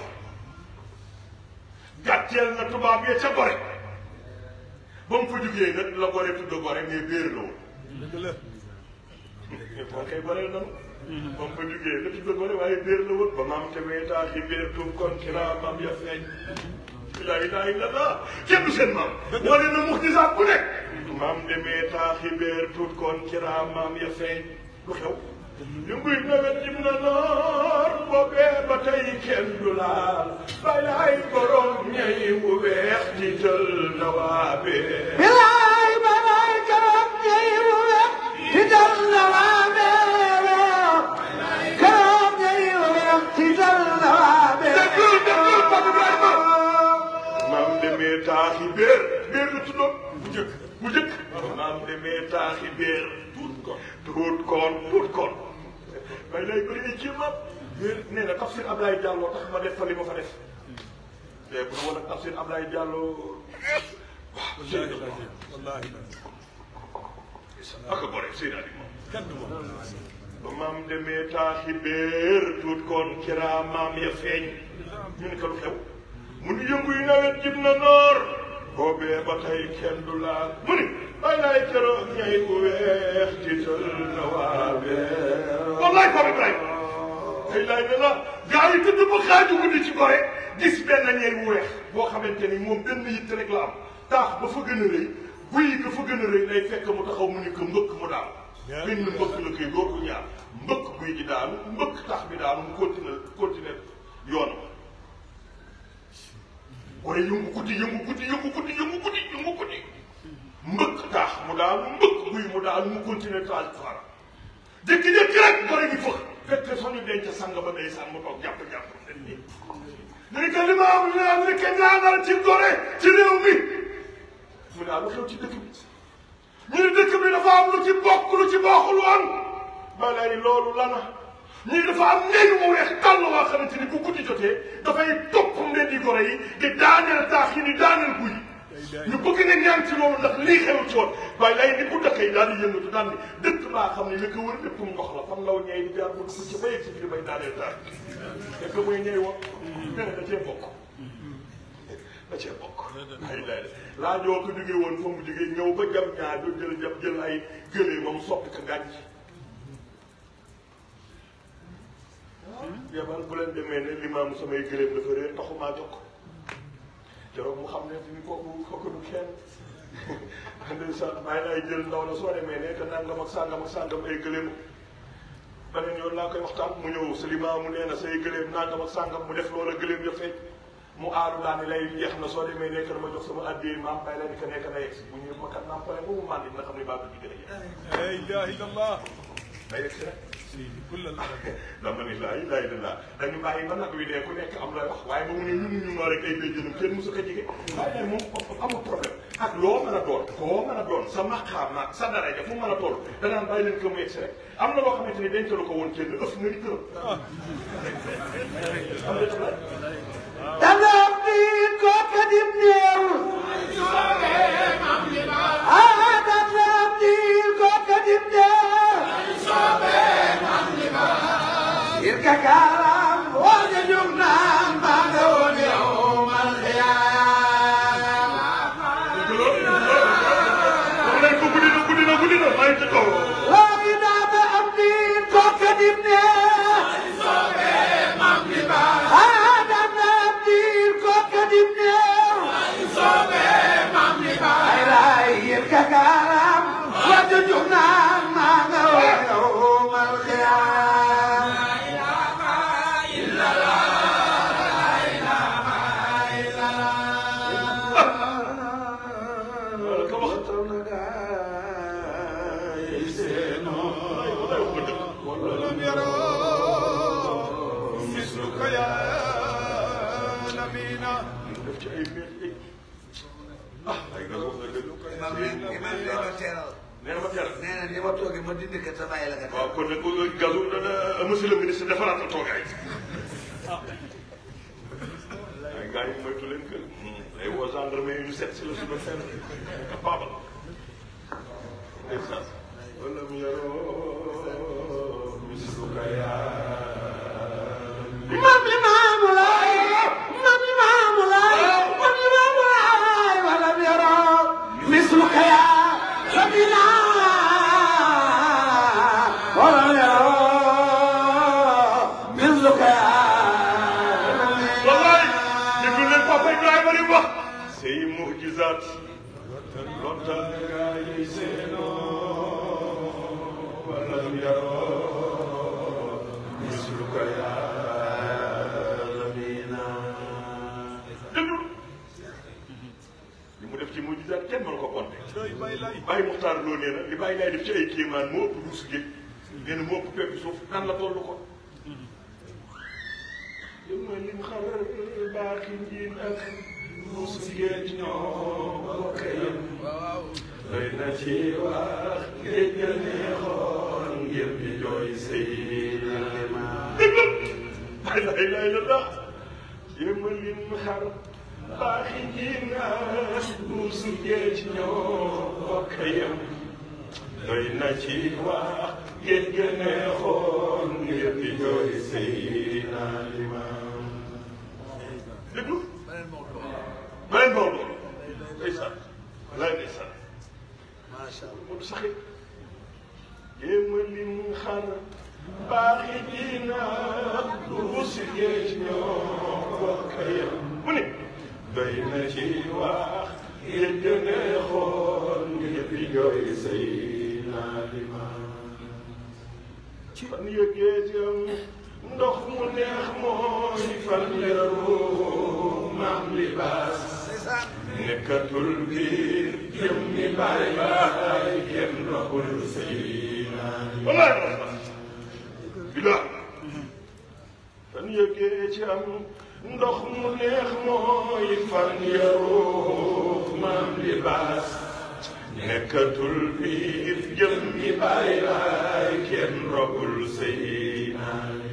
gàcceel na tubaab ya ca gore ba mu fa jugee nag la gore tudd gore mais béer la woon dëgg la moo koy goreel nanu ba mu fa jugee la tudd gore waaye béer la woon ba maam te weetaa ci béer tuub kon kiraa maam ya feeñ laa ilaaha illallaah kenn du seen maam wane na muxtisaat bu nekk maam demee taaxi béer tuut kon kiraa maam ya feeñ lu xew ñu nguy nawet jim na noor boobee ba tey kenn du laal balaay borom ñay wu weex tiital na waa bee bilaay balay karam ñey wu weex ti dal na waa beero karam ñey wu weex ti dal na waa beero déglu déglu Pape Ibrahima maam demee taaxi béer béer la tuddoon bu njëkk bu njëkk maam demee taaxi béer tuut kon tuut kon tuut kon bay lay bëri ay ci maam béer nee na tafsir Ablaye Diallo tax ma def fa li ma fa def te bu woon ak tafsir Ablaye Diallo waaw wallaahi wallaahi ak a gore Seydina di moom kenn du moom ba maam demee taaxi béer tuut koon kiraa maam ya feeñ ñu ne ko lu xew mu ni yëngu yu nawet jib na noor boobee ba tey kenn du laal mu ni bay laay keroog ñay bu weex tiital na waa beer wallaay Pape Ibrahima ay laay ne la gaa yi tëdd ba xaaju guddi ci gore gis benn ñay bu weex boo xamante ni moom benn yitte rek la am taax ba fa gën a rëy buy ga fa gën a rëy lay fekk mu taxaw mu ni ko mbëkk mu daal benn mbëkk la koy doo ko ñaar mbëkk guy gi daanu mbëkk tax bi daanu mu continuer continuer yoonam wala yëngu guddi yëngu guddi yëngu guddi yëngu guddi yëngu guddi mbëkk tax mu daanu mbëkk guy mu daanu mu continuer taal fara jékki-jékki rek gore gi fëx fekk fa ñu denc sang ba ndeysaan mu toog jàpp jàpp nen nii ni ko li ma am ñaan ni ko ñaanal ci gore ci réew mi mu ne lu xew ci dëkk bi ñu ne dëkk bi dafa am lu ci bokk lu ci bokkul woon ba lay loolu lana ñu ne dafa am ñeñ mu weex tàll waa xamante ni bu guddi jotee dafay topp mbeddi gore yi di daaneel taax yi di daaneel guy ñu bëgg ne ñaan ci loolu ndax lii xew ci woon waaye lay ni bu dëkk yi daal di yëngatu daal ni dëkk baa xam ne li ko wër lépp ndox la fan law ñey di jaar bu dugg ci bayeg si biir bay daaneel taax te que muy ñey wax nee na da cee bokk da cee bokk ay lay laa joo ko jógee woon fa mu jógee ñëw ba jam ñaar do jël jam jël ay gëlee moom soppi ko gànc yebal bu leen demee ne limaam samay gëléem dafa réer taxumaa jokk keroog mu xam ne fi kooku kooku du kenn ndeysaan bàyyi laay jël ndaw la soo demee ne que nangam ak sàngam ak sàngam ay gëléem beneen yoon laa koy waxtaan mu ñëw sa limaamu nee na say gëléem nangam ak sàngam mu def loola gëléem ya feeñ mu aaru daal ni lay jeex na soo demee nekk na ma jox sama addiyee maam bàyyi la ni ko nekk na yegg si bu ñu ma kat naam pare ba mu màndi dina xam ne baa bi gën a jeex la ilaha illallah day yegg si rek seydi kullal arab dama ni laa ilaaha illallaah dañu bàyyi ba nag wi dee ku nekk am lay wax waaye ba mu ne ñun ñu noo rek ay béjjënam kenn mosu ko jege waaye nag moom amul problème ak loo mën a doon koo mën a doon sa maqaam ak sa daraja fu mën a toll danaan bàyyi leen ko mu yegg si rek am na loo xamante ni dencalu ko woon kenn ëf nga ni këram am na danga am ni kooka dim néew lay ca kaw loogi daaba am di kooka dim ne aadama am di kooka dim ne ay laay yéen kakaaram wàjju jug naan maa nga wayo mal xiyaam ka wax ولم يروا مثلك يا نبينا def ci ay mbir yi ah ay nga wax nga dëgg imam ne imam ne ma teeral nee na ma teel nee na ni ma toogee ma dindi ko sa bàyyi la nga waaw kon nag gazu dana monsieur le ministre defaraatal toogaay ay gars yi moytu leen kër ay woo gendarme yi ñu seet si la suba seen capable ndeysaan wala mu yaroo misluka yaa imam imaamu laay imam imaamu laay imam imaamu laay wala yaro misluka ya sabina wala yaro misluka ya wallaay déglu leen papa Ibrahima li mu wax say mujizaat lottal gaa yi seenoo wala mu yaroo misluka yaa lamina déglu li mu def ci mujizaat kenn mënu ko compter doy bay lay Baye Muxtaar loo nee na li Baye lay def ci ay kéemaan moo ëpp duus géej nee na moo ëpp pepp suuf nan la toll ko yëma lim xarar baaxi njiin ak duus géej ñoo bokk yem doy na ci wax géej ga neexoon ngir di jooy Seydina dégg Baye lay lay la daa yëma lim xar baaxi njiin ak duus géej ñoo bokk yem doy na ci wax géej ga neexoon ngir di jooy Seydina Limaam déglu beneen Maodo ndeysaan walaay ndeysaan macha allah moom saxit jéema lim xar baaxi dina duus géej ñoo bokk yem mu ne doy na ci wax géej ga neexoon ngir di jooy Seydina Limaam fan yëgee jëm ndox mu neex mooy fan yaru maam libaas nekkatul biir jëm ni baay baay kenn roxul Seydina wallaay rasax bila fan yëgee ci am ndox mu neex mooy fan yaru maam libaas nekkatul biir jëm ni baay baay kenn roxul Seydina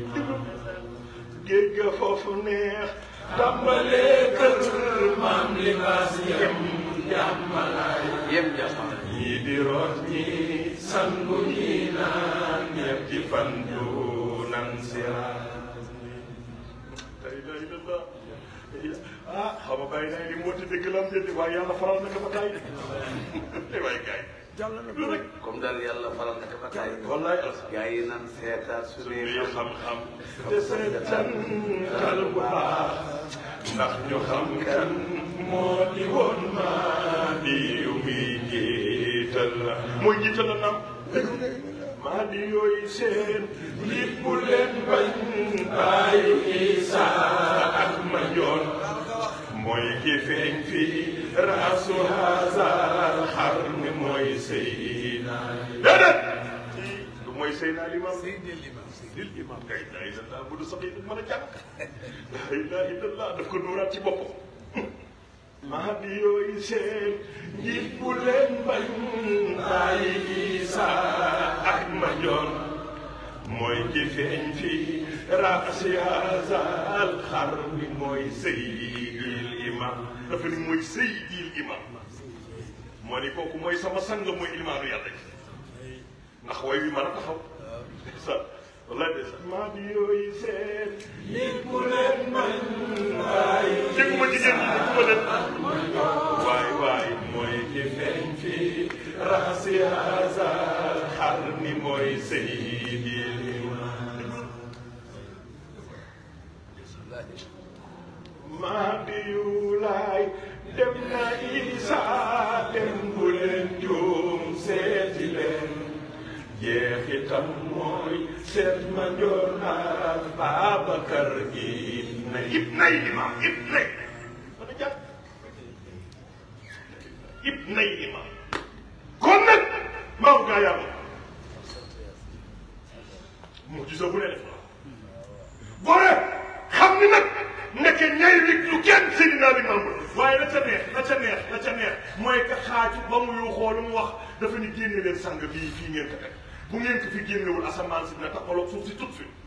géej ga foofu neex tàmbalee kër maam libaas yem jàmmalaay yem jàmm ñii di root ñii sangu ñii naan ñetti fan du nan siraat tey day la la ah xam nga bàyyi naa li mu woote dëgg la am déedéet waaye yàlla faral na ko ba taay de waaye gars yi lu rek comme daal yàlla faral na ko ba taay wallaay alsa gaa yi nan seetaat su dee suñuy xam-xam te seetantal bu baax ndax ñu xam kan moo di woon maa di yu muy jiital la mooy jiital la naam maa di yooyu seen njiit bu leen bañ bàyyi Isa ak ma joon mooy ki feeñ fii raasu haazal xar mi mooy Seydina déedéet du mooy Seydina Limaam dil imam kay la ilaha illallah bu du sax yi mën a jàng la ilaha illallah daf ko nuuraat ci boppam maa di yooyu seen njiit bu leen bañ bàyyi Isa ak ma joon mooy ki feeñ fii raasi haazal xar mi mooy Seydil imam dafa ni mooy Seydil imam moo ni kooku mooy sama sang mooy imaanu yàlla ji ndax way wi mën a taxaw sa wala de sa maa di yooyu seen nit bu leen man waay dégguma jigéen ñi dégguma leen waay waay mooy ki feeñ fii raxasi haza qarni mooy Seydil Imaam Mahdiyu laay dem na Isa dem bu leen juum seeti leen jeexitam mooy seet ma njoon ak Babacar ibn ibnay imam ibnay ana jàpp ibnay imam kon nag maaw gaa yàlla mu gisa bu ne def na gore xam ni nag nekke ñay lig lu kenn Seydina Limaamu waaye la ca neex la ca neex la ca neex mooy ka xaaju ba mu yu xoolu mu wax dafa ni génne leen sang bii fii ngeen ko teg bu ngeen ko fi génnewul asamaan si dina taxaloog suuf si tout de suite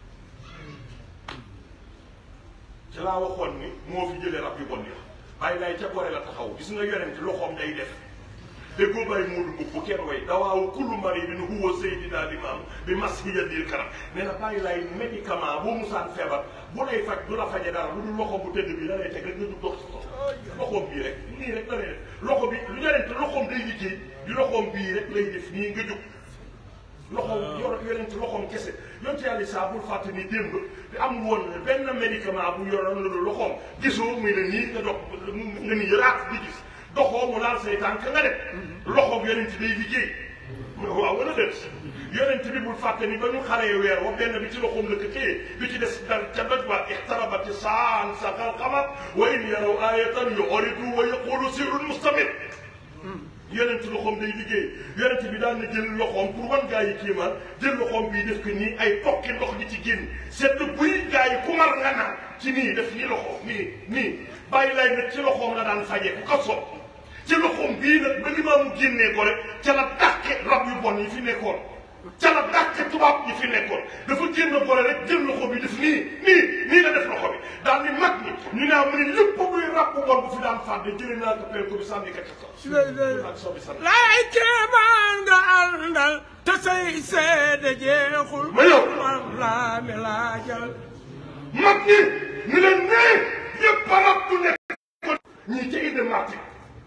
ci laa waxoon ni moo fi jëlee rab yu bon ya bàyyi laay ca gore la taxaw gis nga yonent loxoom day def déggoo bàyyi muudu mbub bu kenn way dawaawu kullu maridin huwa sayyidina limaam bi masiyadil karam nee na bàyyi laay médicament boo musaan feebar bu lay faj du la faje dara lu dul loxoom bu tëdd bi la lay teg rek nga jug dox ci sox loxoom bii rek nii rek la lay def loxo bi lu yonent loxoom day liggéey di loxoom bii rek lay def nii nga jug loxoom yor yonent loxoom kese yonent yàlla saa bul fàtte ni démb te amul woon benn médicament bu yoroon la loxoom gisoo muy ne nii nga dox nga ni yëraat di gis doxoo mu laal say tànk nga def loxoom yonent day liggéey waaw wala déet yonent bi bul fàtte ni ba ñu xaree weer wa benn bi ci loxoom la ko téye bi ci des dal ca doj ba ixtarabati saan saqal qamar wa in yaraw ayatan yu'ridu wa yaqulu sirrun mustamir yonent loxoom day liggéey yonent bi daan na jël loxoom pour wan gaa yi kéemaan jël loxoom bii def ko nii ay tokki ndox di ci génn sedd buy gaa yi ku mar nga naan ci nii def nii loxoom nii nii bàyyi lay nag ci loxoom la daan faje ku ko soob ci loxoom bii nag ba limaamu génnee ko rek ca la dàqe rab yu bon yi fi nekkoon ca la dàqe tubaab yi fi nekkoon dafa génn boole rek jël loxo bi def nii nii nii la def loxo bi daal ni mag ñi ñu naa mu ne lépp buy rab bu bon bu fi daan fàdde jëlee naa ko pel ko bi sànni ka ca kaw ak sobi sànni laay kéemaan nga àndal te say seede jeexul ma yow man laa mi laajal mag ñi ñu leen nee yëpp a rab bu nekkoon ñii ca inde marti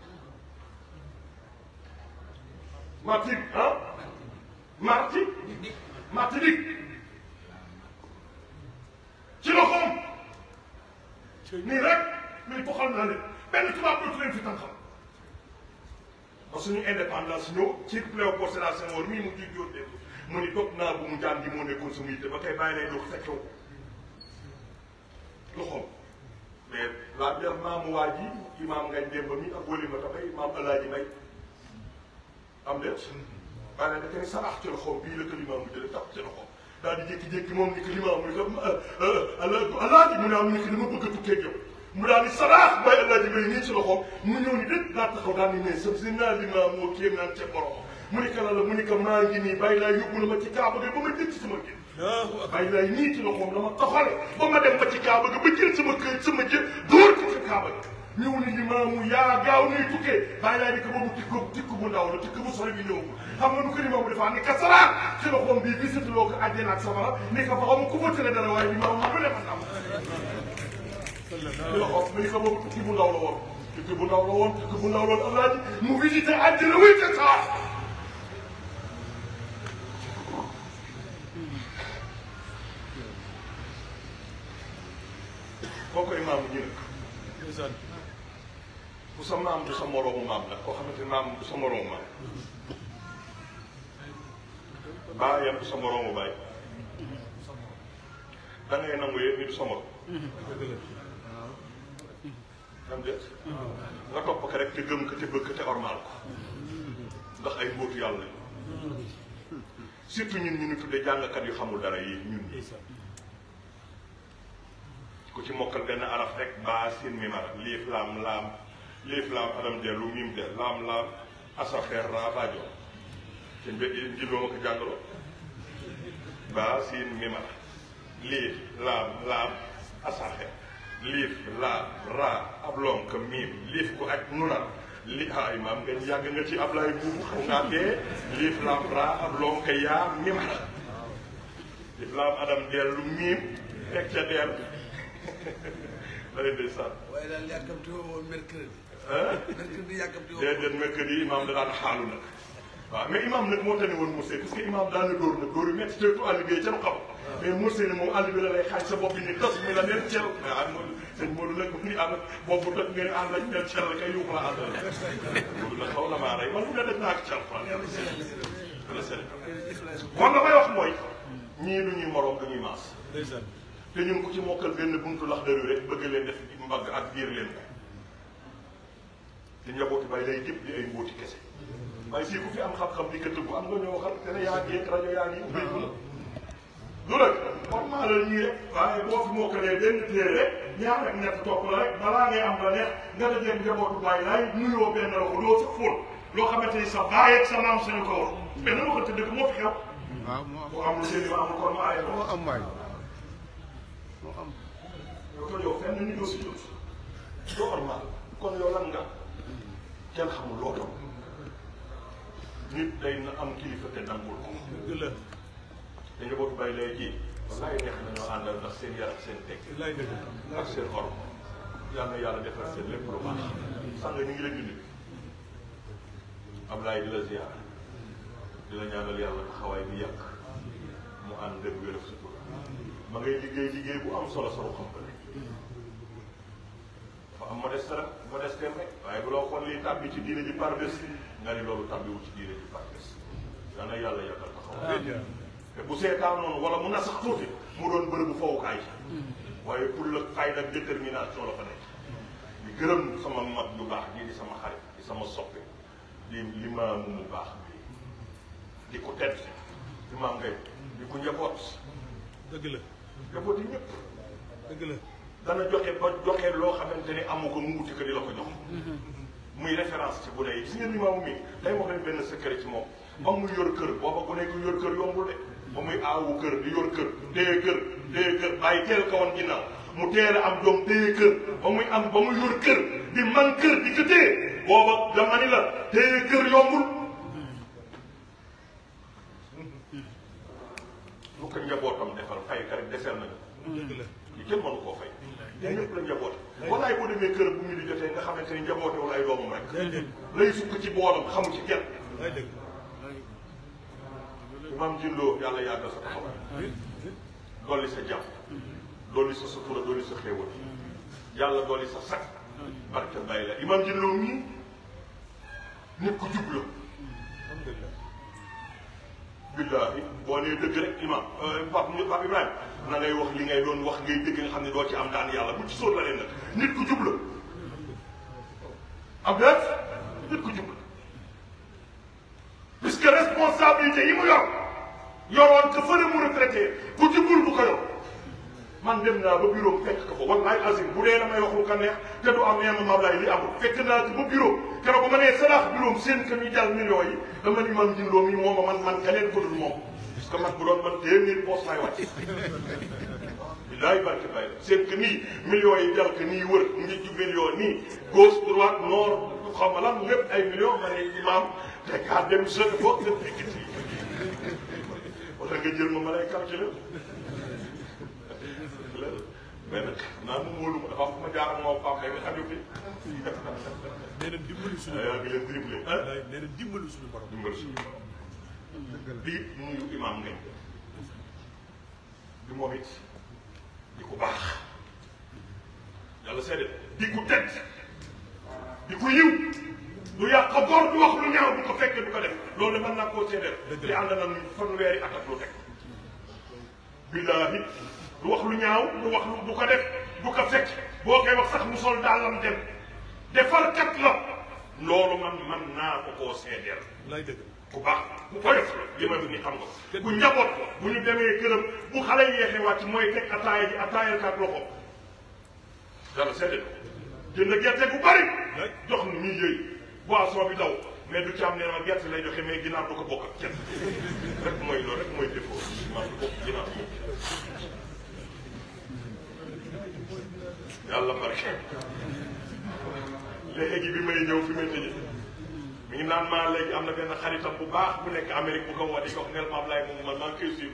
marti ah marti marti dik ci loxoom nii rek mais boxal naa leen benn tubaab dootu leen fi tànqam ba suñu indépendance ñëw ci Léopold Sédar Senghor mii mu jiy jóot dégg mu ni toog naa bu mu jaan gi moo nekkoon sama yitte ba tey bàyyi lay dox fekkew loxoom mais la biir maamu waa ji imaam ngañ démb mi ak wëli ma tabay imaam alaaji may am déet waaye nag da koy sarax ci loxoom bii la ko limaam mu jëlee tax ci loxoom daal di jékki-jékki moom ni ko limaam mu ko alaaji mu ne am ni ko dama bëgg a tukkee yow mu daal di saraax bay alaaji bay nii ci loxoom mu ñëw ni dét daa taxaw daal ni ne sa si naa limaam moo kéem naan ca borom mu ni ko la la mu ni ko maa ngi nii bàyyi laa yóbbu na ma ci kaaba ga ba ma dëkk sama gén bàyyi laay nii ci loxoom dama toxale ba ma dem ba ci kaaba ga ba jël sama kër sama jë dóor ko ci kaaba ga ñëw ni limaamu yaa gaaw nuy tukkee bàyyi laay ni ko boobu tikk tikk bu ndaw la tikk bu sori bi ñëwagul xam nga nu ko limaamu defaa ni ka saraax ci loxoom bii gisatuloo ko àjjana ak safara ni ko fa xaw ma ku fa tële dara waaye limaamu lu ne ma nam ci loxoom mu ni ko boobu tikk bu ndaw la woon tikk bu ndaw la woon tikk bu ndaw la woon alaaji mu visité àjjana wuy te saa koo koy maamu ñu ne ku sa maam du sa moroomu maam la koo xamante ni maam du sa moroomu maam baayam du sa moroomu baay da ngay nangu yëpp ni du sa morom am déet nga topp ko rek te gëm ko te bëgg ko te ormaal ko ndax ay mbóotu yàlla lañu surtout ñun ñu ñu tuddee jàngkat yu xamul dara yi ñun ñi ku ci mokkal benn araf rek baa sin mi mara liif laam laam liif laam adam dellu mim de laam laam asaxeer raa baajo te mbe njilloo ma ko jàngaloo baa sin mi mara liif laam laam asaxeer liif laam raa ab lonk miim liif ku aj nunal li ay maam nga yàgg nga ci Ablaye buubu xam ngaa dee liif laam raa ab lonk yaa mi mara liif laam adam dellu miim teg ca deel da leen di sant. waaye daal yàkkamti woo woon mercredi. ah mercredi yàkkamti woo. déedéet mercredi imaam da daan xaalu nag waaw mais imam nag moo tane woon Moussé parce que imam daan na dóor nag dóor yu métti te tu àll bi ca lu xam mais Moussé ne moom àll bi la lay xaaj sa bopp bi ni tas mi la neen cel mais ah Modou sëñ Modou nag mu ni ànd bopp bu toj nga ne ànd lañ neen cel la kay yuuxu la ànd la Modou nag xaw na maa rey man fu ne def naa ko cal fan yàlla seen kon damay wax mooy ñii du ñuy moroom du ñuy maas te ñun ku ci mokkal benn buntu lax daru rek bëgg leen def mbagg ak biir leen ko te njabooti bay lay jëpp di ay mbóoti kese waaye fii ku fi am xam-xam di ko tëggu am nga ñoo xam te ne yaa ngi yegg rajo yaa ngi ubbeeku la du rek format la ñii rek waaye boo fi mokkalee benn téere rek ñaar ak ñett topp la rek balaa ngay am la neex nga dajee njabootu bàyyi laay nuyoo benn la ko doo sa fóol loo xamante ni sa baay ak sa maam sañu ko wax mais na ma ko tëdd moo fi xew waaw moo am bu amul seen ma amul kon ma ay moo am waay moo am yow ko yow fenn nit doo si jot doo normal kon yow lan nga kenn xamul loo doon nit day na am kilifa te nangul ko dëgg la te njabootu bàyyi lay ji wallaay neex nañoo àndal ndax seen yar ak seen teg lay dëgg ak seen xorm yal na yàlla defal seen lépp lu baax sànq ñu ngi leen di nuyu Ablaye di la ziar di la ñaanal yàlla taxawaay bi yàgg mu ànd ak wér ak sutura ma ngay liggéey liggéey bu am solo solo xam ko dafa am modeste rek modeste rek waaye bu la waxoon lii tàbbi ci diine ji par bés nga ni loolu tàbbiwul ci diine ji par bés yal na yàlla yàggal taxawaay te bu seetaan noonu wala mu na sax tuuti mu doon bërëbu fowukaay waaye pour la fayda ak détermination la fa nekk di gërëm sama mag bu baax ji di sama xarit di sama soppe di limaamu mu baax bi di ko tedd limaam ngay di ko njaboot dëgg la njaboot yi ñëpp dëgg la dana joxe ba joxe loo xamante ni amu ko mu wuti ko di la ko jox muy référence ci bu dee gis ngeen limaamu mi day wax leen benn secret ci moom ba muy yor kër booba ku nekk yor kër yombul de ba muy aawu kër di yor kër téye kër téye kër bàyyi teel ko woon ginnaaw mu teel a am doom téye kër ba muy am ba muy yor kër di man kër di ko téye booba dama ni la téye kër yombul lu ko njabootam defal fay ka rek deseel nañu dëgg la li kenn mënu koo fay te ñëpp la njaboot walaay boo demee kër bu mu di jotee nga xamante ni njabootewul ay doomam rek lay sukk ci boolam xamu ci kenn lay dëgg maam jindoo yàlla yàggal sa taxawaay dolli sa jàmm dolli sa sutura dolli sa xéewal yàlla dolli sa sakk barke bay la imam jindoo mii nit ku jub la alhamdulilah billaahi boo nee dëgg rek imam pap pap ibrahima na ngay wax li ngay doon wax ngay dëgg nga xam ne doo ci am daan yàlla bu ci sóor la leen nag nit ku jub la am déet nit ku jub la puisque responsabilité yi mu yor yoroon que fële mu retraité ku jubul du ko yor man dem naa ba bureau fekk ko fa wallaay azim bu dee damay wax lu ko neex te du am yenn mablaay li amul fekk naa ci ba bureau keroog ba ma nee salaax bureau seen kër ñu jàll millions yi dama ni man jindoo mi moom man man keneen ko dul moom parce que man bu doon man téeméer poos laay wàcc bilaay barke bay seen que nii millions yi jàll que nii wër ngi ju millions nii gauche droite nord xam nga lan lépp ay millions ma ne imam te kaa dem sori foog nga fekk ci wala nga jël ma ma lay calculer mais nag naa mu wóolu ma dafa am fu ma jaar ak moom Pape Mbaye nga xam ne nee na dimbali suñu yaa ngi leen dribblé ah borom nee na dimbali suñu borom dimbal si di nuyu imam ngañ di moom it di ko baax yàlla seede di ko tedd di ko yiw du yàq góor du wax lu ñaaw du ko fekk du ko def loolu de mën naa koo seedeel di ànd na fanweeri at ak lu teg billaahi du wax lu ñaaw du wax lu du ko def du ko fekk boo koy wax sax mu sol dàllam dem defarkat la loolu man man naa ko koo seedeel lay dëgg ku baax ku oyof la li ma ni xam nga ko bu njaboot ko bu ñu demee këram bu xale yeexee wàcc mooy teg ataaya ji ataayal kat loxo dara seede ko jënd gerte bu bari jox ni ñuy yëy boisson bi daw mais du ci am nee ma gerte lay joxe mais ginaar du ko bokk ak kenn rek mooy loolu rek mooy défaut man du bokk ginaar moom yàlla barke léegi bi may ñëw fi may tëjee mi ngi naan maa léegi am na benn xaritam bu baax bu nekk Amérique bu ko woo di ko wax nel maam laay moom man maa ngi koy suivre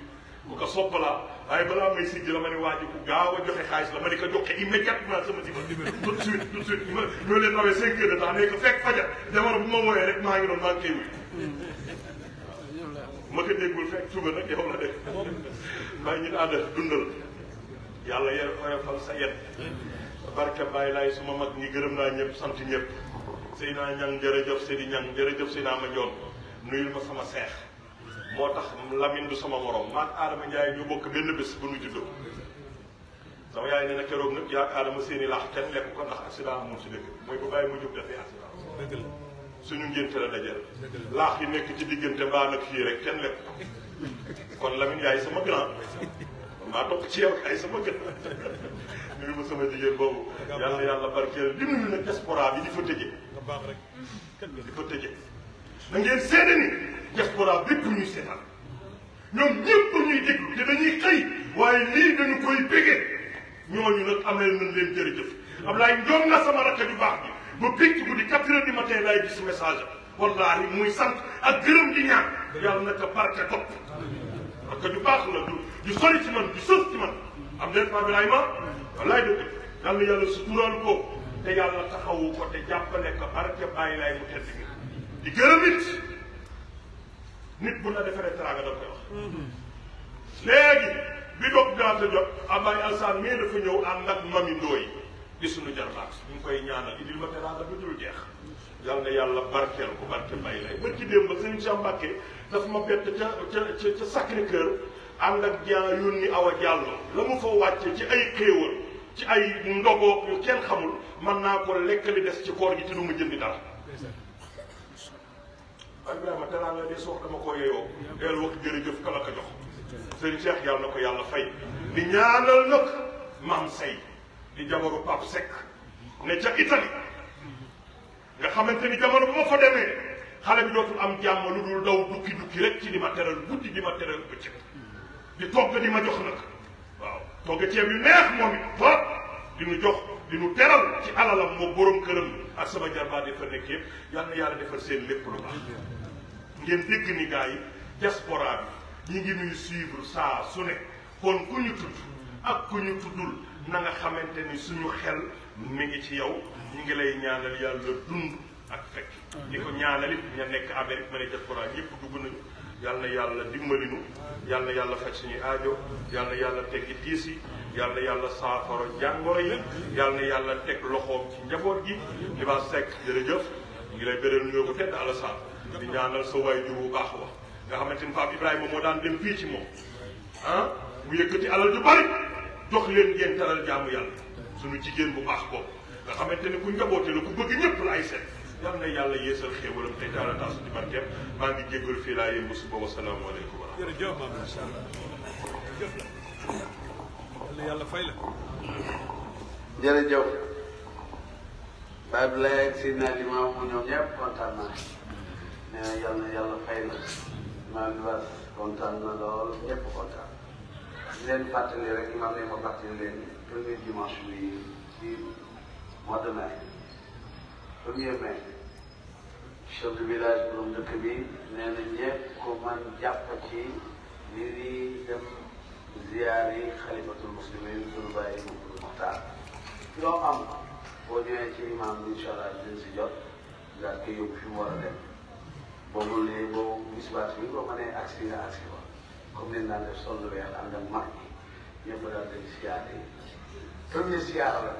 ku ko sopp laa waaye balaa may siggi la ma ne waa ji ku gaaw a joxe xaalis la ma ne ko joxe immédiatement sama numéro tout de suite tout de suite ma ñoo leen rawee cinq heures de temps ne ko fekk fajar jamono bu ma wooyee rek maa ngi doon maa ngi koy wuy ma ko déggul fekk suba nag yow la def maa ngi ñu ànd dundal yàlla yer oyofal sa yet barke bàyyi laay suma mag ñi gërëm naa ñëpp sant ñëpp Seydina Ñang jërëjëf Seydi Ñang jërëjëf Seydina ma njoon nuyul ma sama seex moo tax Lamine du sama morom maag Adama Ndiaye ñu bokk benn bés bu nu juddoo sama yaay nee na keroog nag yaa Adama seeni laax kenn lekk ko ndax accident amul ci dëkk mooy ko bàyyi mu jóg defee accident suñu ngénte la dajal laax yi nekk ci diggante mbaa nag fii rek kenn lekk ko kon Lamine yaay sama grand maa topp ci yow ay sama gën nuyu ma sama jigéen boobu yàlla yàlla barkeel di nuyu nag diaspora bi di fa tëje di fa tëje da ngeen seede ni diaspora bépp ñuy seetaan ñoom ñëpp ñuy déglu te dañuy xëy waaye lii dañu koy bégee ñooñu nag amee nañ leen jërëjëf Ablaye njoom na sama rakk ju baax bi ba picc bu di quatre heures du matin laay gis message wallahi muy sant ak gërëm di ñaan yàlla na ko barke topp parce que du baax la du du sori ci man du sës ci man am leen fa bilaay ma wallaay dëgg yàlla yàlla suturaal ko te yàlla taxawu ko te jàppale ko barke bàyyi laay mu tedd gi di gërëm it nit bu la defaree teraanga da koy wax léegi bi doog daata jot Ablaye Alsaan mais dafa ñëw ànd ak mami Ndooy di suñu jarbaat ñu ngi koy ñaanal indil ma teraanga du dul jeex yàlla na yàlla barkeel ko barke bàyyi lay ba ci démb sëriñ Cheikh Mbacke dafa ma bett ca ca ca ca Sacré Cœur ànd ak jaa yónni Awa Diallo la mu fa wàcce ci ay xéewal ci ay ndogo yu kenn xamul mën naa ko lekk li des ci koor gi te du ma jëndi dara waaye Ibrahima teraanga de soo dama ko yeyoo del wax jërëjëf ka la ko jox sëriñ Cheikh yàlla na ko yàlla fay di ñaanal nag maam say di jabaru Pape Seck ne ca Italie nga xamante ni jamono bu ma fa demee xale bi dootul am jàmm lu dul daw dukki dukki rek ci di ma teral guddi di ma teral bëccëg di togg di ma jox nag waaw togg ceeb yu neex moom it ba di nu jox di nu teral ci alalam moo borom këram ak sama jarbaat yi fa nekk yëpp yal na yàlla defal seen lépp lu baax ngeen dégg ni gars yi diaspora bi ñi ngi nuy suivre saa su ne kon ku ñu tudd ak ku ñu tuddul na nga xamante ni suñu xel mi ngi ci yow ñu ngi lay ñaanal yàlla dund ak fekk di ko ñaanal it ña nekk Amérique ma ne diaspora ñëpp dugg nañu yal na yàlla dimbali nu yal na yàlla faj suñuy aajo yal na yàlla teggi tiis yi yal na yàlla saafara jàngoro yi yal na yàlla teg loxoom ci njaboot gi li ba sekk jërëjëf ñu ngi lay bérél nuyoo bu tedd Alassane di ñaanal sa waay jur bu baax wax nga xamante ni Pape Ibrahima moo daan dem fii ci moom ah mu yëkkati alal ju bari jox leen ngeen taral jaamu yàlla suñu jigéen bu baax boobu nga xamante ni ku njaboote la ku bëgg ñëpp la ay seet yal na yàlla yeesal xéewalam te taala taasu ci barkeem maa ngi jéggalu fii laa yëngu suba wasalaamaaleykum wa rahmatulah jërëjëf maam incha allah jërëjëf la yàlla fay la. jërëjëf Baye Abdoulaye ak Seydina Limamou ñoom ñëpp kontaan naa nee na yal na yàlla fay la maa ngi was kontaan na lool ñëpp kontaan di leen fàttali rek imam ne ma fàttali leen premier dimanche bi ci mois de mai premier mai chef de village borom dëkk bi nee na ñëpp ko man jàpp ci li di dem ziyaar yi xalifatul muslimin sunu bàyyi Mouhamadou Mokhtar loo am boo ñëwee ci imam bi incha allah dinañ si jot daal koy yóbbu fi mu war a dem boo mënee boo gis baat bi boo mënee agsi nga agsi ko comme ni daan def sol lu weex ànd ak mag ñi ñëpp daal di siyaar yi premier siyaar la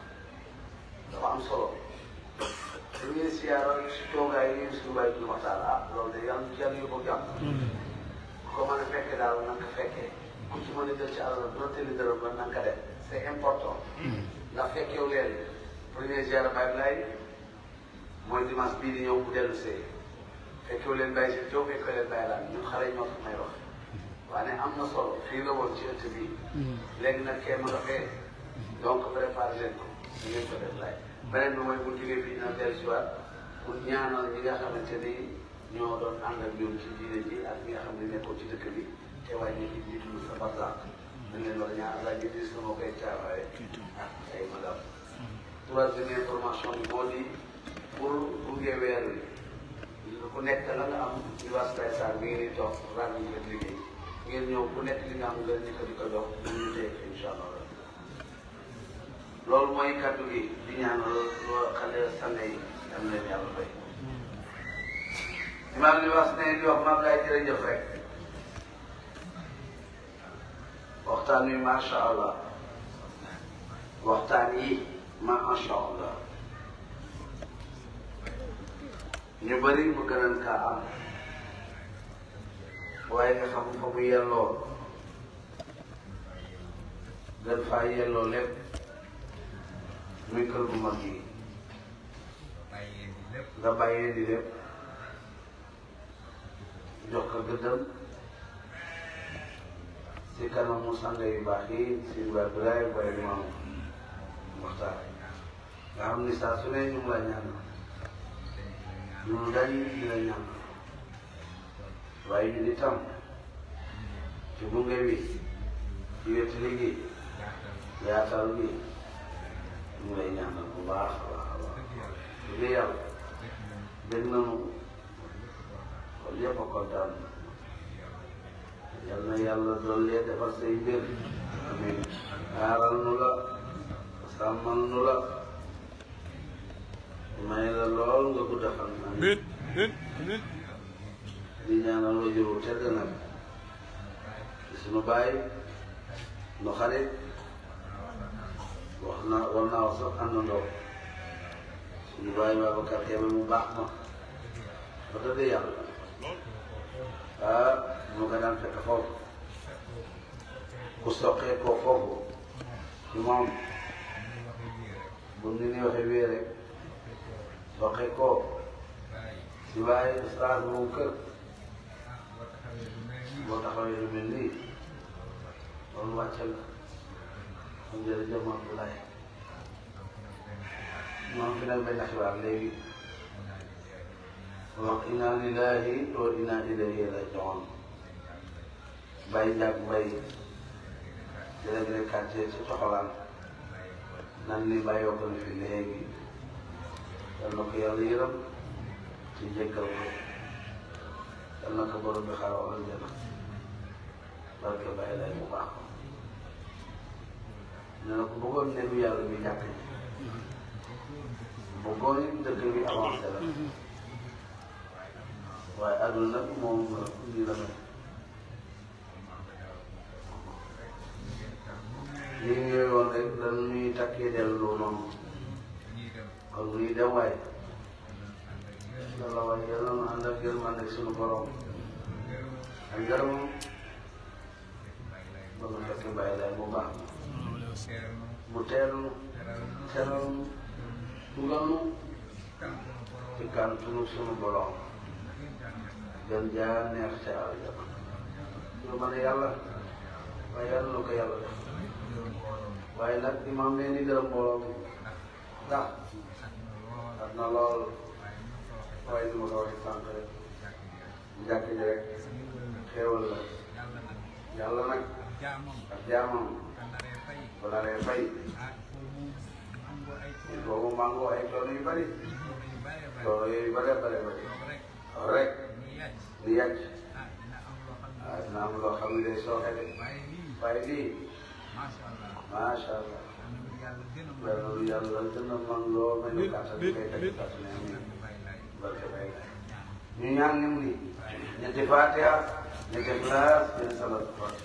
dafa am solo premier siyaar si toogaay yi suñu bàyyi Mouhamadou Mokhtar ah loolu de yàlla yàlla yóbbu jàmm ko mën a fekkee daal na nga ko fekkee ku ci mën a jël ci àll doon tëli dërëm ba na nga ko def c'est important ndax fekkeewu leen premier ziara Baye Laye mooy dimanche bii di ñëw bu dellu see fekkeewu leen Baye si Diop fekkeewu leen Baye Laye ñun xale ñoo fi may wax waaye am na solo fii la woon ci ëtt bi léegi nag kenn nga fee donc préparé leen ko ñu ngeen ko def laay beneen bi mooy bu jógee fii dina dellu si waat pour ñaanal ñi nga xamante ni ñoo doon ànd ak ñoom ci diine ji ak ñi nga xam ne nekkoon ci dëkk bi te waaye ñu ngi jiitu sa barzak dañ leen war a ñaan laaj bi dis na moo koy taawaaye ak ay madame troisième information bi moo di pour gunge weer wi ku nekk la nga am ñu was tay sar mi ngi ni toog ran ñu leen liggéey ngeen ñëw ku nekk li nga am nga njëkk di ko jox ñu tey incha allah loolu mooy kaddu gi di ñaanal loo xale sang yi am leen yàlla fay imaam li wax ne di wax maam laay jërëjëf rek waxtaan wi macha allah waxtaan yi macha allah ñu bëri mu gënan kaa am waaye nga xam fa mu yelloo gën faa yelloo lépp muy kër gu mag yi nga bàyyee di lépp jox ko gëddam si kanamu sang yu baax yi si Ibrahima Ibrahima waaye imam waxtaan nga xam ni saa su ne ñu ngi la ñaan ñu dañ di la ñaan waaye ñu di tam ci gunge wi ci wetu liggéey yaatal gi ñu ngi lay ñaanal bu baax a baax a baax bu dee yàlla dégg nañu kon yëpp a kontaan yal na yàlla dolli defar say mbir amiin aaral nu la sàmmal nu la may la lool nga gudd fan Amin amin amin di ñaanal wajur wu tedd nag di sunu baay nu xarit wax na war naa wax sax àndandoo sunu baay Babacar Kébé mu baax ma ba dëgg yàlla ah mu ko daan fekk foofu ku soqee koo foofu ci moom bu ni ni waxee wii rek soqee koo si waaye ustaas moom kër boo taxawee lu mel nii loolu wàcce la kon jërëjëf Abdoulaye moom fi nag benn xibaar léegi wax inna lillahi wa inna ilayhi rajiun Baye Ndiak Mbaye délégué quartier ci Coxolaan nan li bàyyoo ko fi léegi yal na ko yàlla yërëm ci jéggal ko yal na ko borom bi xaaral aljana barke Baye lay mu baax nee na ko bëggoon néegu yàlla bi jàkk ji bëggoon it dëkk bi avancé la waaye àdduna nag moom lii la mel lii ñëwee woon rek dañu ñuy takkee dellu noonu kon muy dem waaye yàlla waaye yàlla na ànd ak yërmande ak sunu borom ak ngërëmam ba nga fekk bàyyi lay bu baax mu teelu teral dugal nu ci kàntunu sunu borom gën jaa neex ca aljana ñu mën yàlla waaye yàlla na ko yàlla def waaye nag imaam nee ni gërëm mbooloo mi ndax at na lool waaye ni ma ko waxee sànq rek njàkk ji rek xéewal la yàlla nag ak jaamam bu naree fay il faut mu màngoo ay coono yu bëri coono yooyu bare bare bëri waaw rek di yàcc waaw dina am loo xam ne day sooxe de waaye lii macha allah loolu yàlla gën a mën loo mel ni kàttan bi koy teg kàttan yi amiin barke bay ñu ñaan nim ni ñetti fatiha ñetti classe benn salat fatiha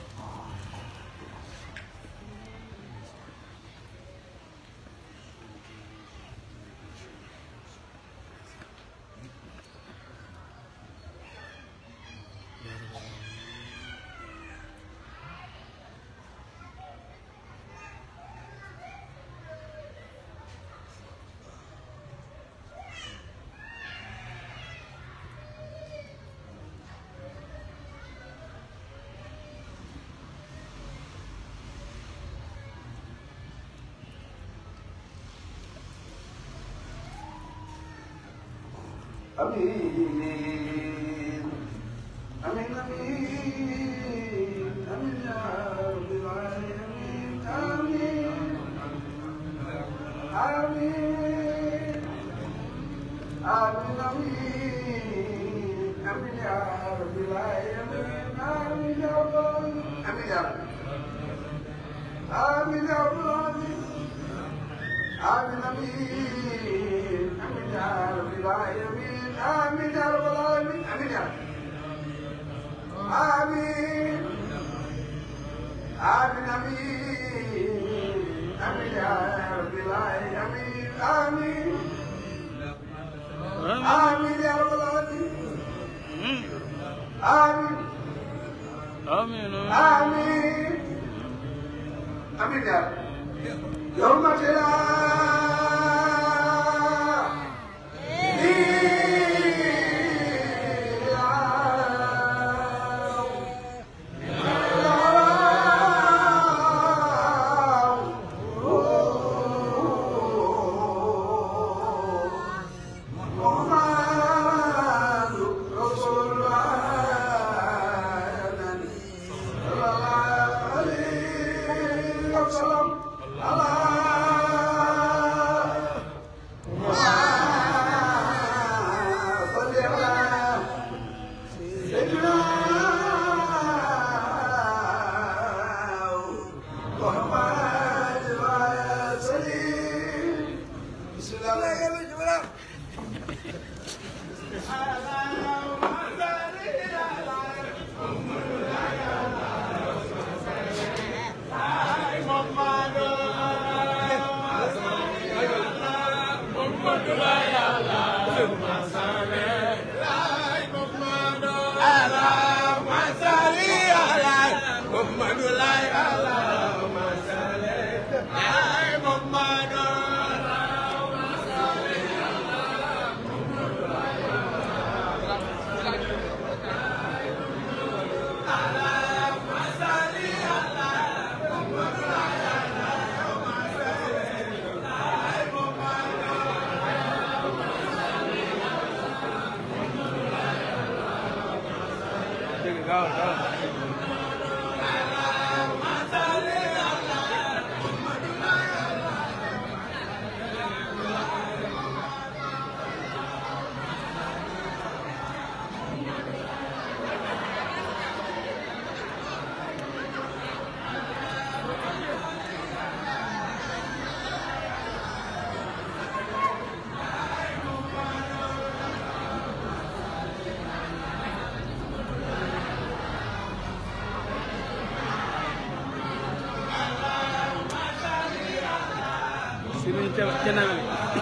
Amin. Amin, amin. Amin, ya Rabbil alamin. Amin. Amin. Amin, amin. Amin, ya Rabbil alamin. Amin, ya Allah. يا رب آمين يا رب العالمين آمين آمين آمين يا رب العالمين آمين يا رب العالمين آمين يا رب آمين آمين آمين آمين يا رب العالمين آمين آمين يا رب العالمين آمين آمين آمين آمين يا رب يوم تلا محمد رسول الله صلى الله عليه وسلم على صل على سيدنا محمد وعلى سليم بسم الله الرحمن الرحيم Sini cenang.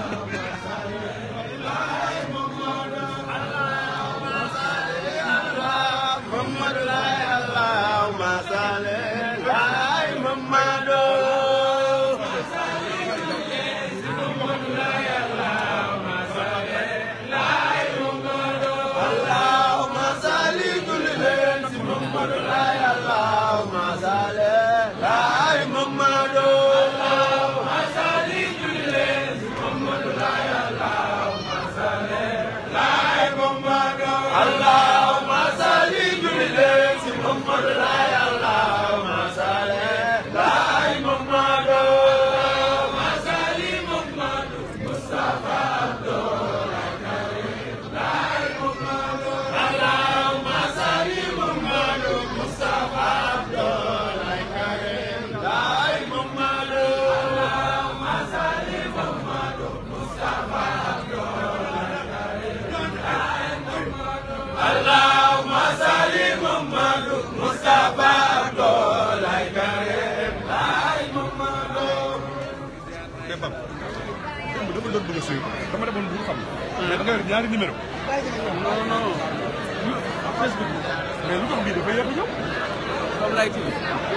mais Pape démb dama doon bëgg a suivre dama demoon bu xam mais da nga yor ñaari numéro Non non. Facebook mais lu tax bii dafa yéex a ñëw Comme lay tudd.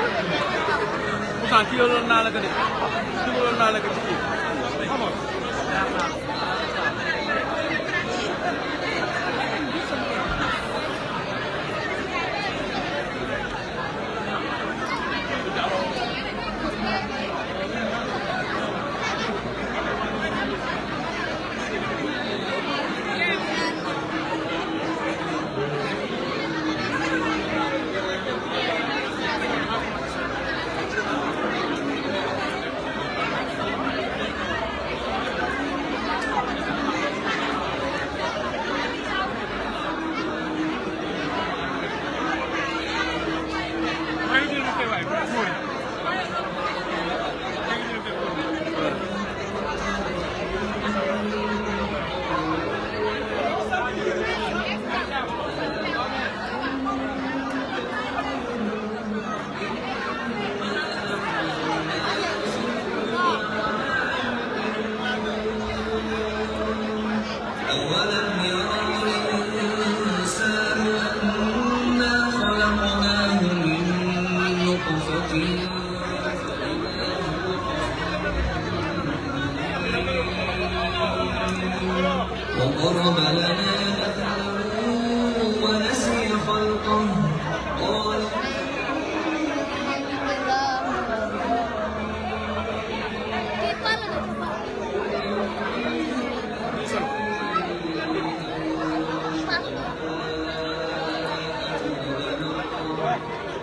Pourtant kii yoroon naa la ko de. Dugaloon naa la ko ci kii. xamoon Thank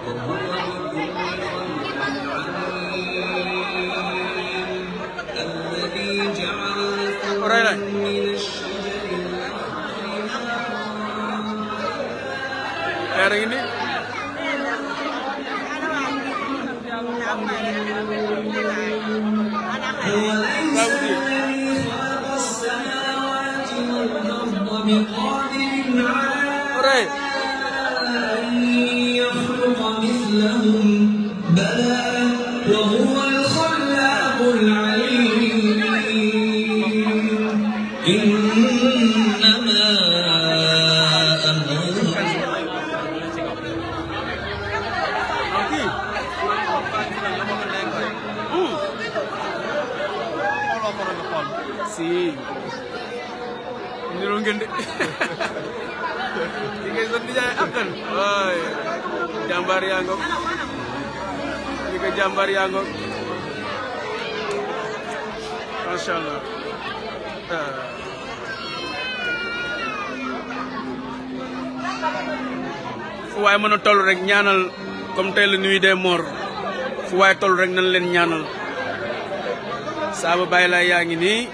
roy nañ leer a ngi ni roy يخلق مثلهم بلى وهو الخلاق العليم إنما أمره kii si niroo ngeen de di ngay sa nijaay akkan waay jàmbaar yaa ngoog di ko jàmbaar yaa ngoog macha allah ah. fu waay mën a toll rek ñaanal comme tey la nuit des morts fu waay toll rek nañ leen ñaanal saaba bàyyi laa yaa ngi nii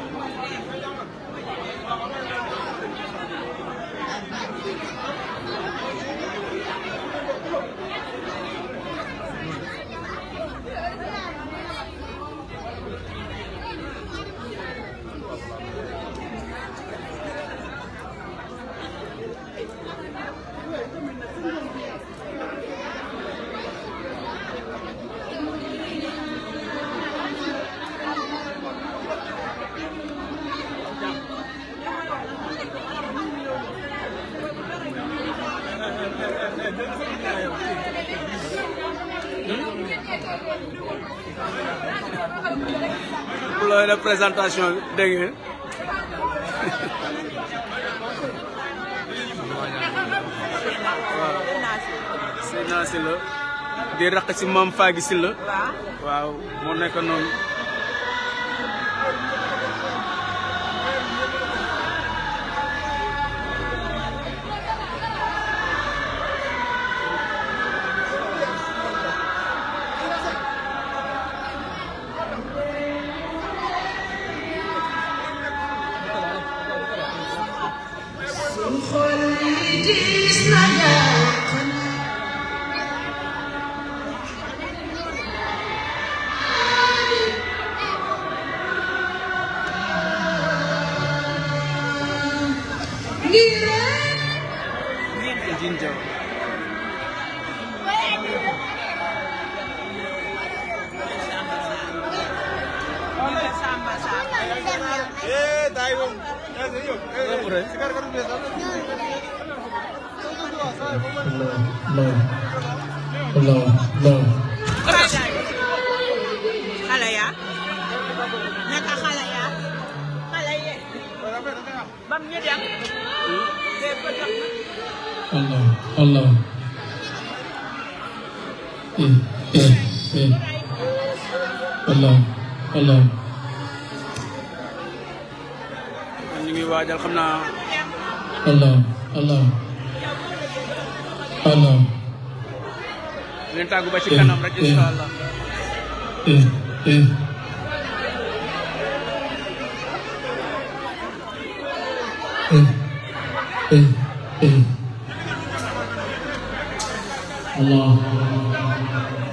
pour la présentation bi dégg ngeen waaw Seydina Sylla di raq ci Mame Fagy Sylla waaw moo nekk noonu jinja Après. Allah Allah xale ya naka xale ya xale ye bam ñu dem de ko jox Allah Allah eh eh eh Allah Allah ñu ngi waajal xam naa Allah Allah Allah leen tàggu ba ci kanam rek incha allah eh eh eh eh eh Allah